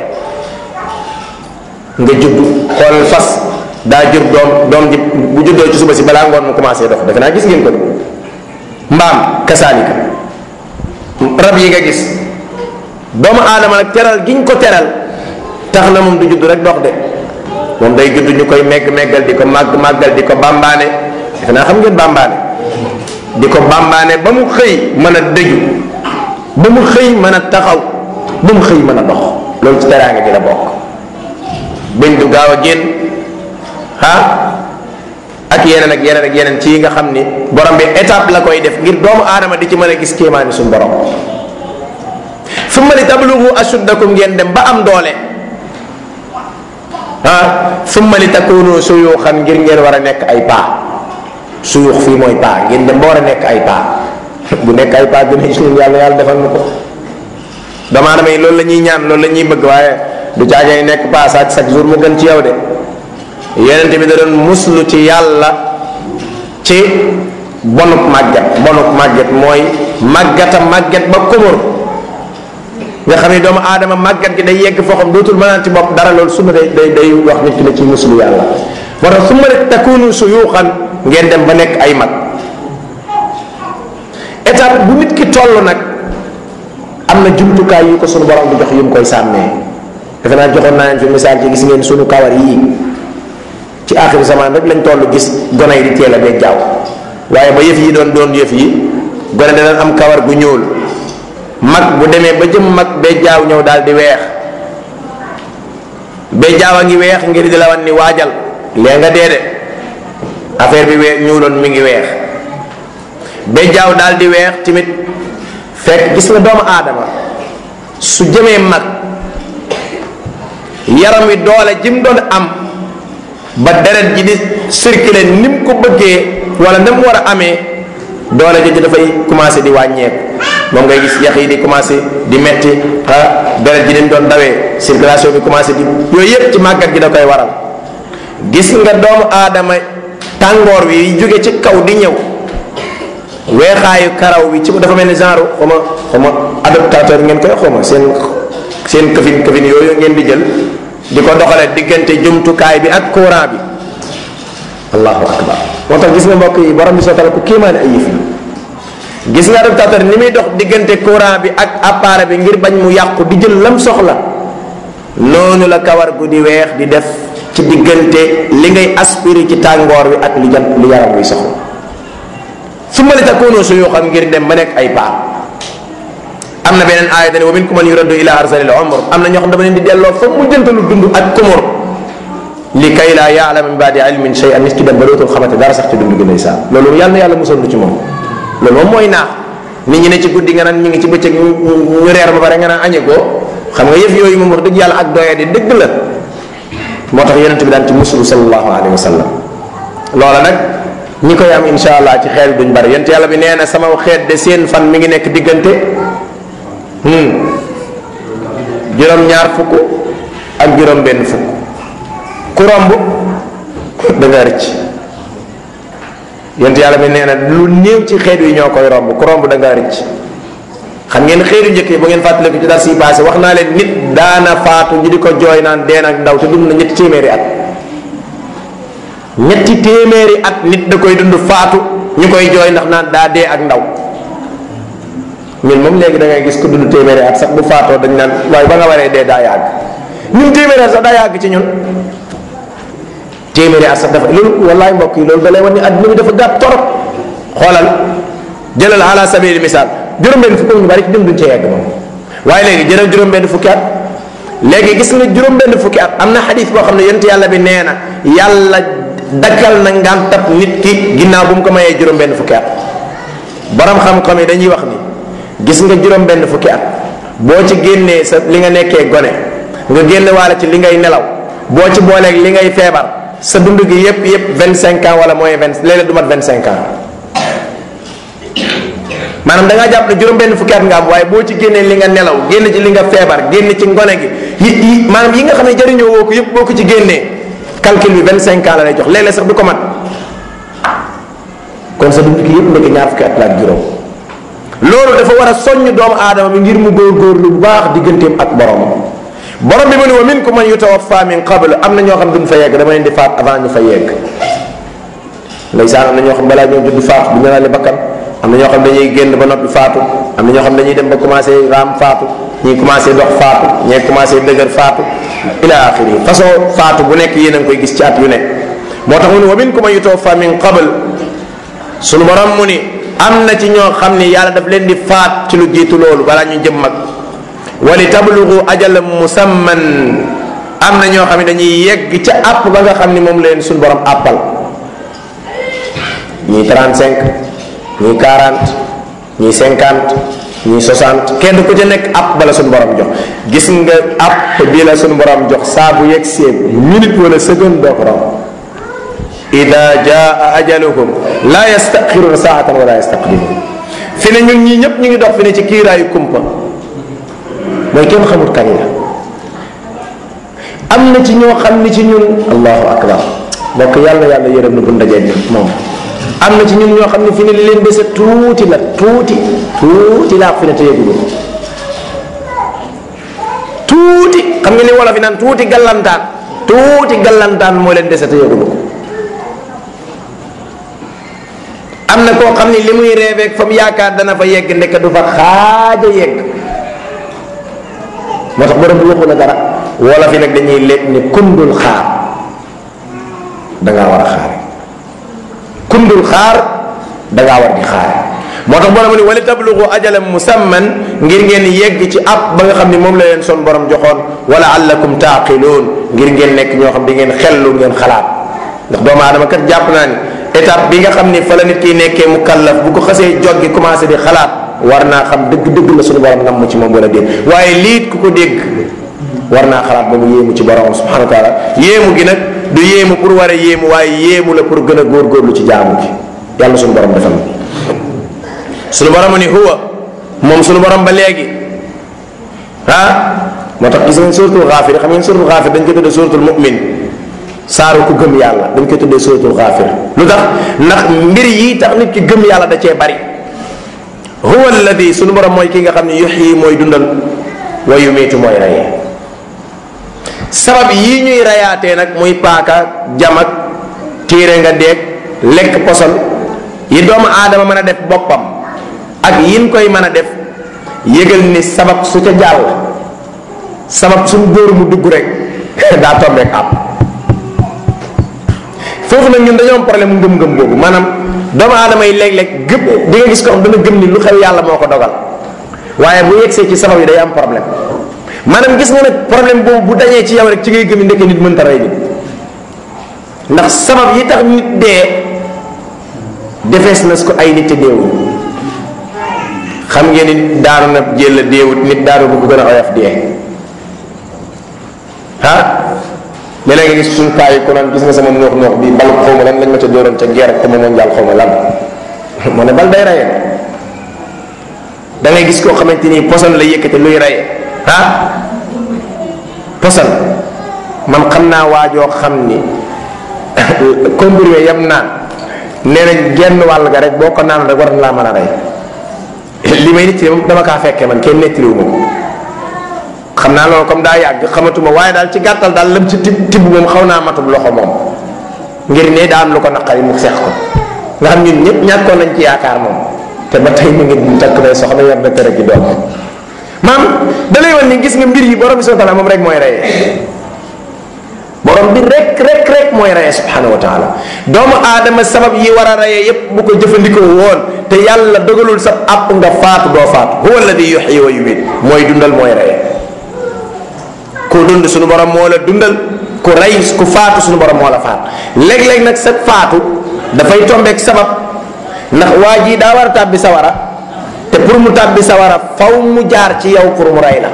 nga judd xool fas daa jur doom doom ji bu juddoo ci suba si balaa ngoon mu commencé dox defe naa gis ngeen ko mbaam kasaalika rab yi nga gis doomu aadama nag teral giñ ko teral tax na moom du judd rek dox de moom day judd ñu koy megg meggal di ko màgg màggal di ko bambaane defe naa xam ngeen bambaane di ko bambaane ba mu xëy mën a dëju ba mu xëy mën a taxaw ba mu xëy mën a dox loolu ci teraanga gi la bokk bëñ du gaaw a génn ah ak yeneen ak yeneen ak yeneen ci yi nga xam ni borom bi étape la koy def ngir doomu aadama di ci mën a gis kéemaani suñu borom summa li tablugu ashuddakum ngeen dem ba am doole ah summa li takunu suyuxan ngir ngeen war a nekk ay paa suyux fii mooy paa ngeen dem ba war a nekk ay paa bu nekk ay paa gën a gis ñun yàlla yàlla defal na ko doomu aadama yi loolu la ñuy ñaan loolu la ñuy bëgg waaye du caagee nekk paa chaque chaque jour mu gën ci yow de yonent bi da doon muslu ci yàlla ci bonuk màgget bonuk màgget mooy màggata màgget ba kumur nga xam ne doomu aadama màggat gi day yegg foo xam dootul mënaan ci bopp dara loolu sunna day day day wax nit ki ne ci muslu yàlla moo tax su ma ne takunu suyuxan ngeen dem ba nekk ay mag étape bu nit ki toll nag am na jumtukaay yu ko sunu borom di jox yu mu koy sàmmee defe naa joxoon naa leen fi misaal ci gis ngeen sunu kawar yii ci aaxiru zaman rek lañ toll gis gone yi di teel a bee jaaw waaye ba yëf yi doon doon yëf yi gone dana am kawar gu ñuul mag bu demee ba jëm mag bee jaaw ñëw daal di weex bee jaaw a ngi weex ngir di la wan ni waajal lee nga dee de affaire bi weex ñuuloon mi ngi weex bee jaaw daal di weex tamit fekk gis nga doomu aadama su jëmee mag yaram wi doole jim doon am ba deret ji di circuler ni mu ko bëggee wala na mu war a amee doole jooju dafay commencé di wàññeeku moom ngay gis yax yi di commencé di metti ah deret ji ni mu doon dawee circulation bi commencé di yooyu yépp ci màggat gi da koy waral gis nga doomu aadama tàngoor wi jóge ci kaw di ñëw weexaayu karaw bi ci dafa mel ni genre xawma xawma adaptateur ngeen koy xawma seen seen këfin këfin yooyu ngeen di jël di ko doxalee diggante jumtukaay bi ak courant bi allahu akbar moo tax gis nga mbokk yi borom bi sootal ku kéemaane ay yëf yi gis nga adaptateur ni muy dox diggante courant bi ak appareil bi ngir bañ mu yàqu di jël lam soxla noonu la kawar gu di weex di def ci diggante li ngay aspiré ci tàngoor wi ak li jant li yaram wi soxla su ma li takunu suyu xam ngir dem ba nekk ay paa am na beneen aaya dane wa minkum man yuraddu ila arzalil umr am na ñoo xam dama leen di delloo fa mu jëntalu dund ak kumur li kay laa yaalama min baadi ilmin shay'an nit ki dem ba dootul xamante dara sax ci dund gi ndeysaan loolu yàlla na yàlla musal lu ci moom loolu moom mooy naax nit ñi ne ci guddi nga naan ñu ngi ci bëccëg ñu reer ba pare nga naan añe ko xam nga yëf yooyu moom wax dëgg yàlla ak doye di dëgg la moo tax yonent bi daan ci musulu sallallahu alayhi wa sallam loola nag ñi koy am insha allah ci xeet duñ bari yonent yàlla bi nee na sama xeet de seen fan mi ngi nekk diggante juróom-ñaar fukk ak juróom-benn fukk ku romb da nga rëcc yonent yàlla bi nee na lu néew ci xeet yi ñoo koy romb ku romb da nga rëcc xam ngeen xeetu njëkk yi bu ngeen fàttaliku ci dar si passé wax naa leen nit daana faatu ñu di ko jooy naan dee nag ndaw te dund na ñetti téeméeri at ñetti téeméeri at nit da koy dund faatu ñu koy jooy ndax naan daa dee ak ndaw ñun moom léegi da ngay gis ko dund téeméeri at sax bu faatoo dañ naan waaye ba nga waree dee daa yàgg ñun téeméeri at sax daa yàgg ci ñun téeméeri at sax dafa loolu wallaay mbokk yi loolu da lay wan ni adduna bi dafa gàtt torop xoolal jëlal ala sabili misaal juróom-benn fukk ñu bari ci dund duñ ca yegg moom waaye léegi jëlal juróom-benn fukki at léegi gis nga juróom-benn fukki at am na xadis boo xam ne yonent yàlla bi nee na yàlla dakkal na ngàntab nit ki ginnaaw bu mu ko mayee juróom-benn fukki at borom xam-xam yi dañuy wax ni gis nga juróom-benn fukki at boo ci génnee sa li nga nekkee gone nga génne waale ci li ngay nelaw boo ci booleeg li ngay feebar sa dund gi yépp yépp vingt cinq ans wala mooy vingt léeg-léeg du mat vingt cinq ans maanaam da ngaa jàpp ne juróom-benn fukki at nga am waaye boo ci génnee li nga nelaw génn ci li nga feebar génn ci ngone gi yi yi maanaam yi nga xam ne jëriñoo woo ko yépp boo ko ci génnee calcul bi vingt cinq ans la lay jox léeg-léeg sax du ko mat kon sa dund gi yépp nekk ñaar fukki at la ak juróom loolu dafa war a soññ doomu aadama bi ngir mu góorgóorlu bu baax digganteem ak boromam borom bi mu ne wa minkum man yutawaffa min qabl am na ñoo xam duñ fa yegg dama leen di faat avant ñu fa yegg ndeysaan am na ñoo xam balaa ñoo judd faatu bu ñëwaale bakkan am na ñoo xam dañuy génn ba noppi faatu am na ñoo xam dañuy dem ba commencé raam faatu ñii commencé dox faatu ñee commencé dëgër faatu ila axiri façon faatu bu nekk yéen a ngi koy gis ci at yu nekk moo tax mu ne wa minkum man yutawaffa min qabl sunu borom mu ni am na ci ñoo xam ni yàlla daf leen di faat ci lu jiitu loolu balaa ñu jëm mag wali tablugu ajalan musamman am na ñoo xam ne dañuy yegg ca àpp ba nga xam ni moom leen suñu borom àppal ñii 35 ñii 40 ñii 50 ñii 60 kenn ku ci nekk àpp bala suñu borom jox gis nga àpp bi la suñu borom jox saa bu yegg see minute wala seconde doo ko romb ida jaa ajaluhum la yastaxiruna saatan wala yastaqdimun fi ne ñun ñii ñëpp ñu ngi dox fi ne ci kiiraayu kumpa mooy kenn xamul kañ la am na ci ñoo xam ni ci ñun allahu akbar mbokk yàlla yàlla yërëm na bu ndajee moom am na ci ñun ñoo xam ne fi ne li leen dese tuuti la tuuti tuuti laa fi ne te yëgulu tuuti xam nga li wolof yi naan tuuti gallantaan tuuti gallantaan moo leen dese te yëgulu ko am na koo xam ni li muy reebeeg fa mu yaakaar dana fa yegg ndekk du fa xaaja yegg moo tax borom bi waxu la dara wolof yi nag dañuy lekk ni kundul xaar dangaa war a xaare kundul xaar dangaa war di xaare moo tax borom ni wali tablugu ajalan musamman ngir ngeen yegg ci ab ba nga xam ni moom la leen son borom joxoon wala allakum taaqiluun ngir ngeen nekk ñoo xam di ngeen xellu ngeen xalaat ndax doomu aadama kat jàpp naa ni étape bi nga xam ni fa la nit kiy nekkee mu kallaf bu ko xasee joggi commencé di xalaat war naa xam dëgg-dëgg la suñu borom nam mu ci moom wala déet waaye liit ku ko dégg war naa xalaat ba mu yéemu ci borom subhanahu wa taala yéemu gi nag du yéemu pour war a yéemu waaye yéemu la pour gën a góorgóorlu ci jaamu gi yàlla suñu borom defal suñu borom ni huwa moom suñu borom ba léegi ah moo tax gis ngeen suratul xaafir xam ngeen suratul xaafir dañ ko tuddee suratul mu'min saaru ku gëm yàlla dañ koy tuddee suratul xaafir lu tax ndax mbir yi tax nit ki gëm yàlla da cee bari huwa alladi suñu borom mooy ki nga xam ne yuxyi mooy dundal wa yumiitu mooy reyee sabab yii ñuy reyaatee nag muy paaka jamak tiire nga deeg lekk poson yi doomu aadama mën a def boppam ak yin koy mën a def yëgal ni sabab su ca jàll sabab suñ góor mu dugg rek daa tombeek àpp foofu nag ñun dañoo am problème mu ngëm-ngëm boobu maanaam doomu aadama yi léeg-léeg gëpp di nga gis ko xam dana gëm ni lu xew yàlla moo ko dogal waaye bu yegsee ci sabab yi day am problème maanaam gis nga nag problème boobu bu dañee ci yow rek ci ngay gëm ni ndekk nit mënta rey nit ndax sabab yi tax nit dee defees na ko ay nit te deewul xam ngeen ni daanu na jël deewut nit daanu bu ko gën a oyof dee ah léeg-léeg nga gis suñ paa yi ko naan gis nga sama noox noox bi bal xaw ma lan lañ ma ca dóoroon ca guerre comme mondial xaw ma lan moo ne bal day rayee da ngay gis koo xamante ni poson la yëkkate luy rayee ah poson man xam naa waajoo xam ni comprimé yam naan nee nañ genn wàll ga rek boo ko naan rek war na laa mën a rey li may nit dama kaa fekkee man kenn nettaliwu ma ko xam naa loolu comme daa yàgg xamatuma waaye daal ci gàttal daal lam ci tib tibb moom xaw naa matub loxo moom ngir ne daa am lu ko naqari mu seex ko nga xam ñun ñëpp ñàkkoon nañ ci yaakaar moom te ba tey mu ngi takk day soxna yor na kër gi doom maam da lay wan ni gis nga mbir yi borom bi subhanahu wa taala moom rek mooy reyee borom bi rek rek rek mooy reyee subhanahu wa taala doomu aadama sabab yi war a reyee yépp bu ko jëfandikoo woon te yàlla dogalul sa àpp nga faatu doo faatu huwa alladi yuxyi wa yumiit mooy dundal mooy reyee ku dund suñu borom moo la dundal ku rey ku faatu suñu borom moo la faat léeg-léeg nag sa faatu dafay tombeek sabab ndax waa ji daa war a tàbbi sawara te pour mu tàbbi sawara faw mu jaar ci yow pour mu rey la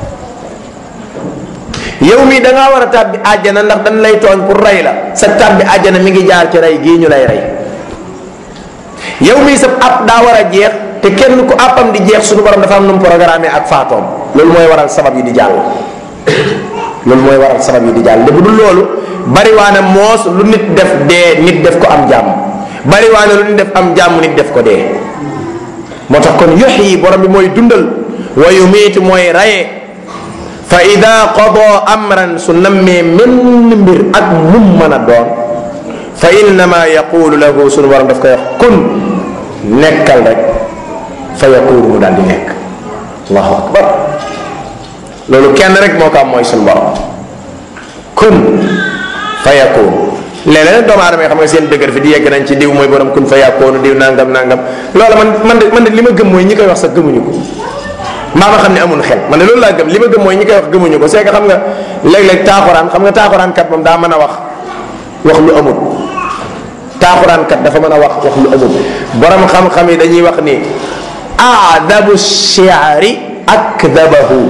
yow mii da ngaa war a tàbbi àjjana ndax dañ lay tooñ pour rey la sa tàbbi àjjana mi ngi jaar ci rey gii ñu lay rey yow mii sa app daa war a jeex te kenn ku appam di jeex suñu borom dafa am nu mu programmé ak faatoom loolu mooy waral sabab yi di jàll loolu mooy waral sabab yi di jàll de bu dul loolu bariwaana moos lu nit def dee nit def ko am jàmm bariwaana lu nit def am jàmm nit def ko dee moo tax kon yox yi borom bi mooy dundal wa yumiitu mooy raye fa ida qada amran su nammee menn mbir ak mum mën a doon fa innama yaqulu lahu sunu borom daf koy wax kun nekkal rek fa yaqulu mu daal di nekk allahu akbar loolu kenn rek moo ko am mooy sunu borom kun fa yakun léeg-léeg doomu aadama yi xam nga seen dëgër fi di yegg nañ ci diw mooy borom kun fa yàkkoonu diw nangam nangam loolu man man de man de li ma gëm mooy ñi koy wax sax gëmuñu ko mbaa ma xam ne amul xel man de loolu laa gëm li ma gëm mooy ñi koy wax gëmuñu ko c'est que xam nga léeg-léeg taaxuraan xam nga taaxuraan kat moom daa mën a wax wax lu amul taaxuraan kat dafa mën a wax wax lu amul borom xam-xam yi dañuy wax ni aadabu shiari akdabahu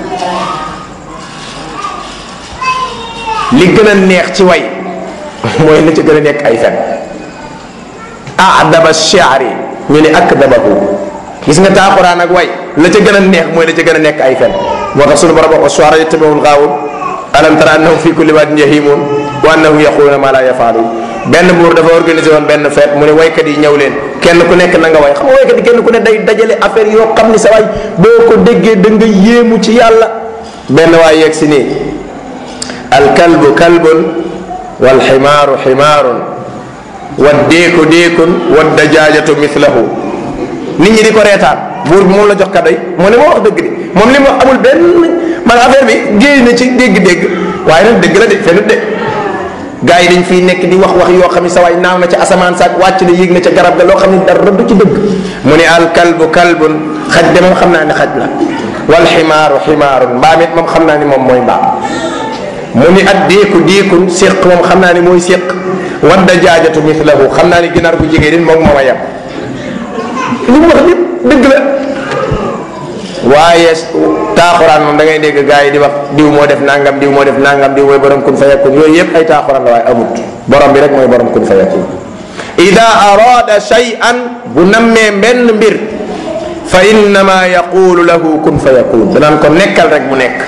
li gën a neex ci way mooy la ca gën a nekk ay fen aadaba shiari ñu ne akdabahu gis nga taaxuraan ak way la ca gën a neex mooy la ca gën a nekk ay fen moo tax sunu borom wax wa suara yattabi'ul gaawun alam tara annahum fi kulli wadin yahimun wa annahum yaquluna ma la yafaalun benn buur dafa organisé woon benn fête mu ne waykat yi ñëw leen kenn ku nekk na nga way xam nga waykat yi kenn ku ne day dajale affaire yoo xam ni sa waay boo ko déggee da nga yéemu ci yàlla benn waay yegg si nii alkalbu kalbun walximaaru ximaarun waddeeku deekun waddajaajatu mithlahu nit ñi di ko reetaan buur bi moom la jox kaddoy mu ne moo wax dëgg de moom li mu wax amul benn man affaire bi géej na ci dégg-dégg waaye nag dëgg la de fenut de gaa yi dañ fiy nekk di wax wax yoo xam ne sa waay naaw na ca asamaan saak wàcc na yéeg na ca garab ga loo xam ne dara du ci dëgg mu ne al kalbu kalbun xaj de moom xam naa ne xaj la wal ximaaru ximaarun mbaam it moom xam naa ni moom mooy mbaam mu ni at déeku déekun séq moom xam naa ni mooy séq wadda jaajatu mithlahu xam naa ni ginaar gu jigéen it moom moo a yem li mu wax lépp dëgg la waaye taaxuraan moom da ngay dégg gaa yi di wax diw moo def nangam diw moo def nangam diw mooy borom kun fa yakun yooyu yëpp ay taaxuraan la waaye amut borom bi rek mooy borom kun fa yakun ida arada shay'an bu nammee benn mbir fa innama yaqulu lahu kun fa yakun danaan ko nekkal rek mu nekk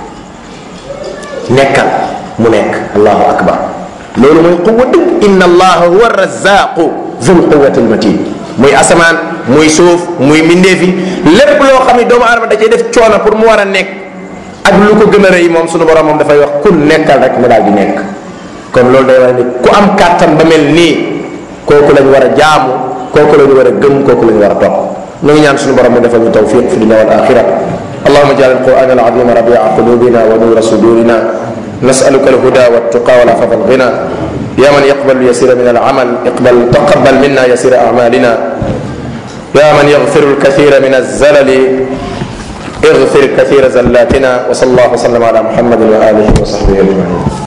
nekkal mu nekk allahu akbar loolu mooy quwa dëgg inna allaha huwa razaqu zul quwati almatin muy asamaan muy suuf muy mbindeefi lépp loo xam ne doomu aadama da cay def coono pour mu war a nekk ak lu ko gën a rëy moom sunu borom moom dafay wax kun nekkal rek mu daal di nekk kon loolu day wax ni ku am kàttan ba mel nii kooku lañ war a jaamu kooku lañ war a gëm kooku lañ war a topp ñu ngi ñaan sunu borom mu defal ñu tawfiq fi dunya wal axira اللهم اجعل القران العظيم ربيع قلوبنا ونور صدورنا نسالك الهدى والتقى والعفاف والغنى يا من يقبل اليسير من العمل اقبل تقبل منا يسير اعمالنا يا من يغفر الكثير من الزلل اغفر كثير زلاتنا وصلى الله وسلم على محمد واله وصحبه اجمعين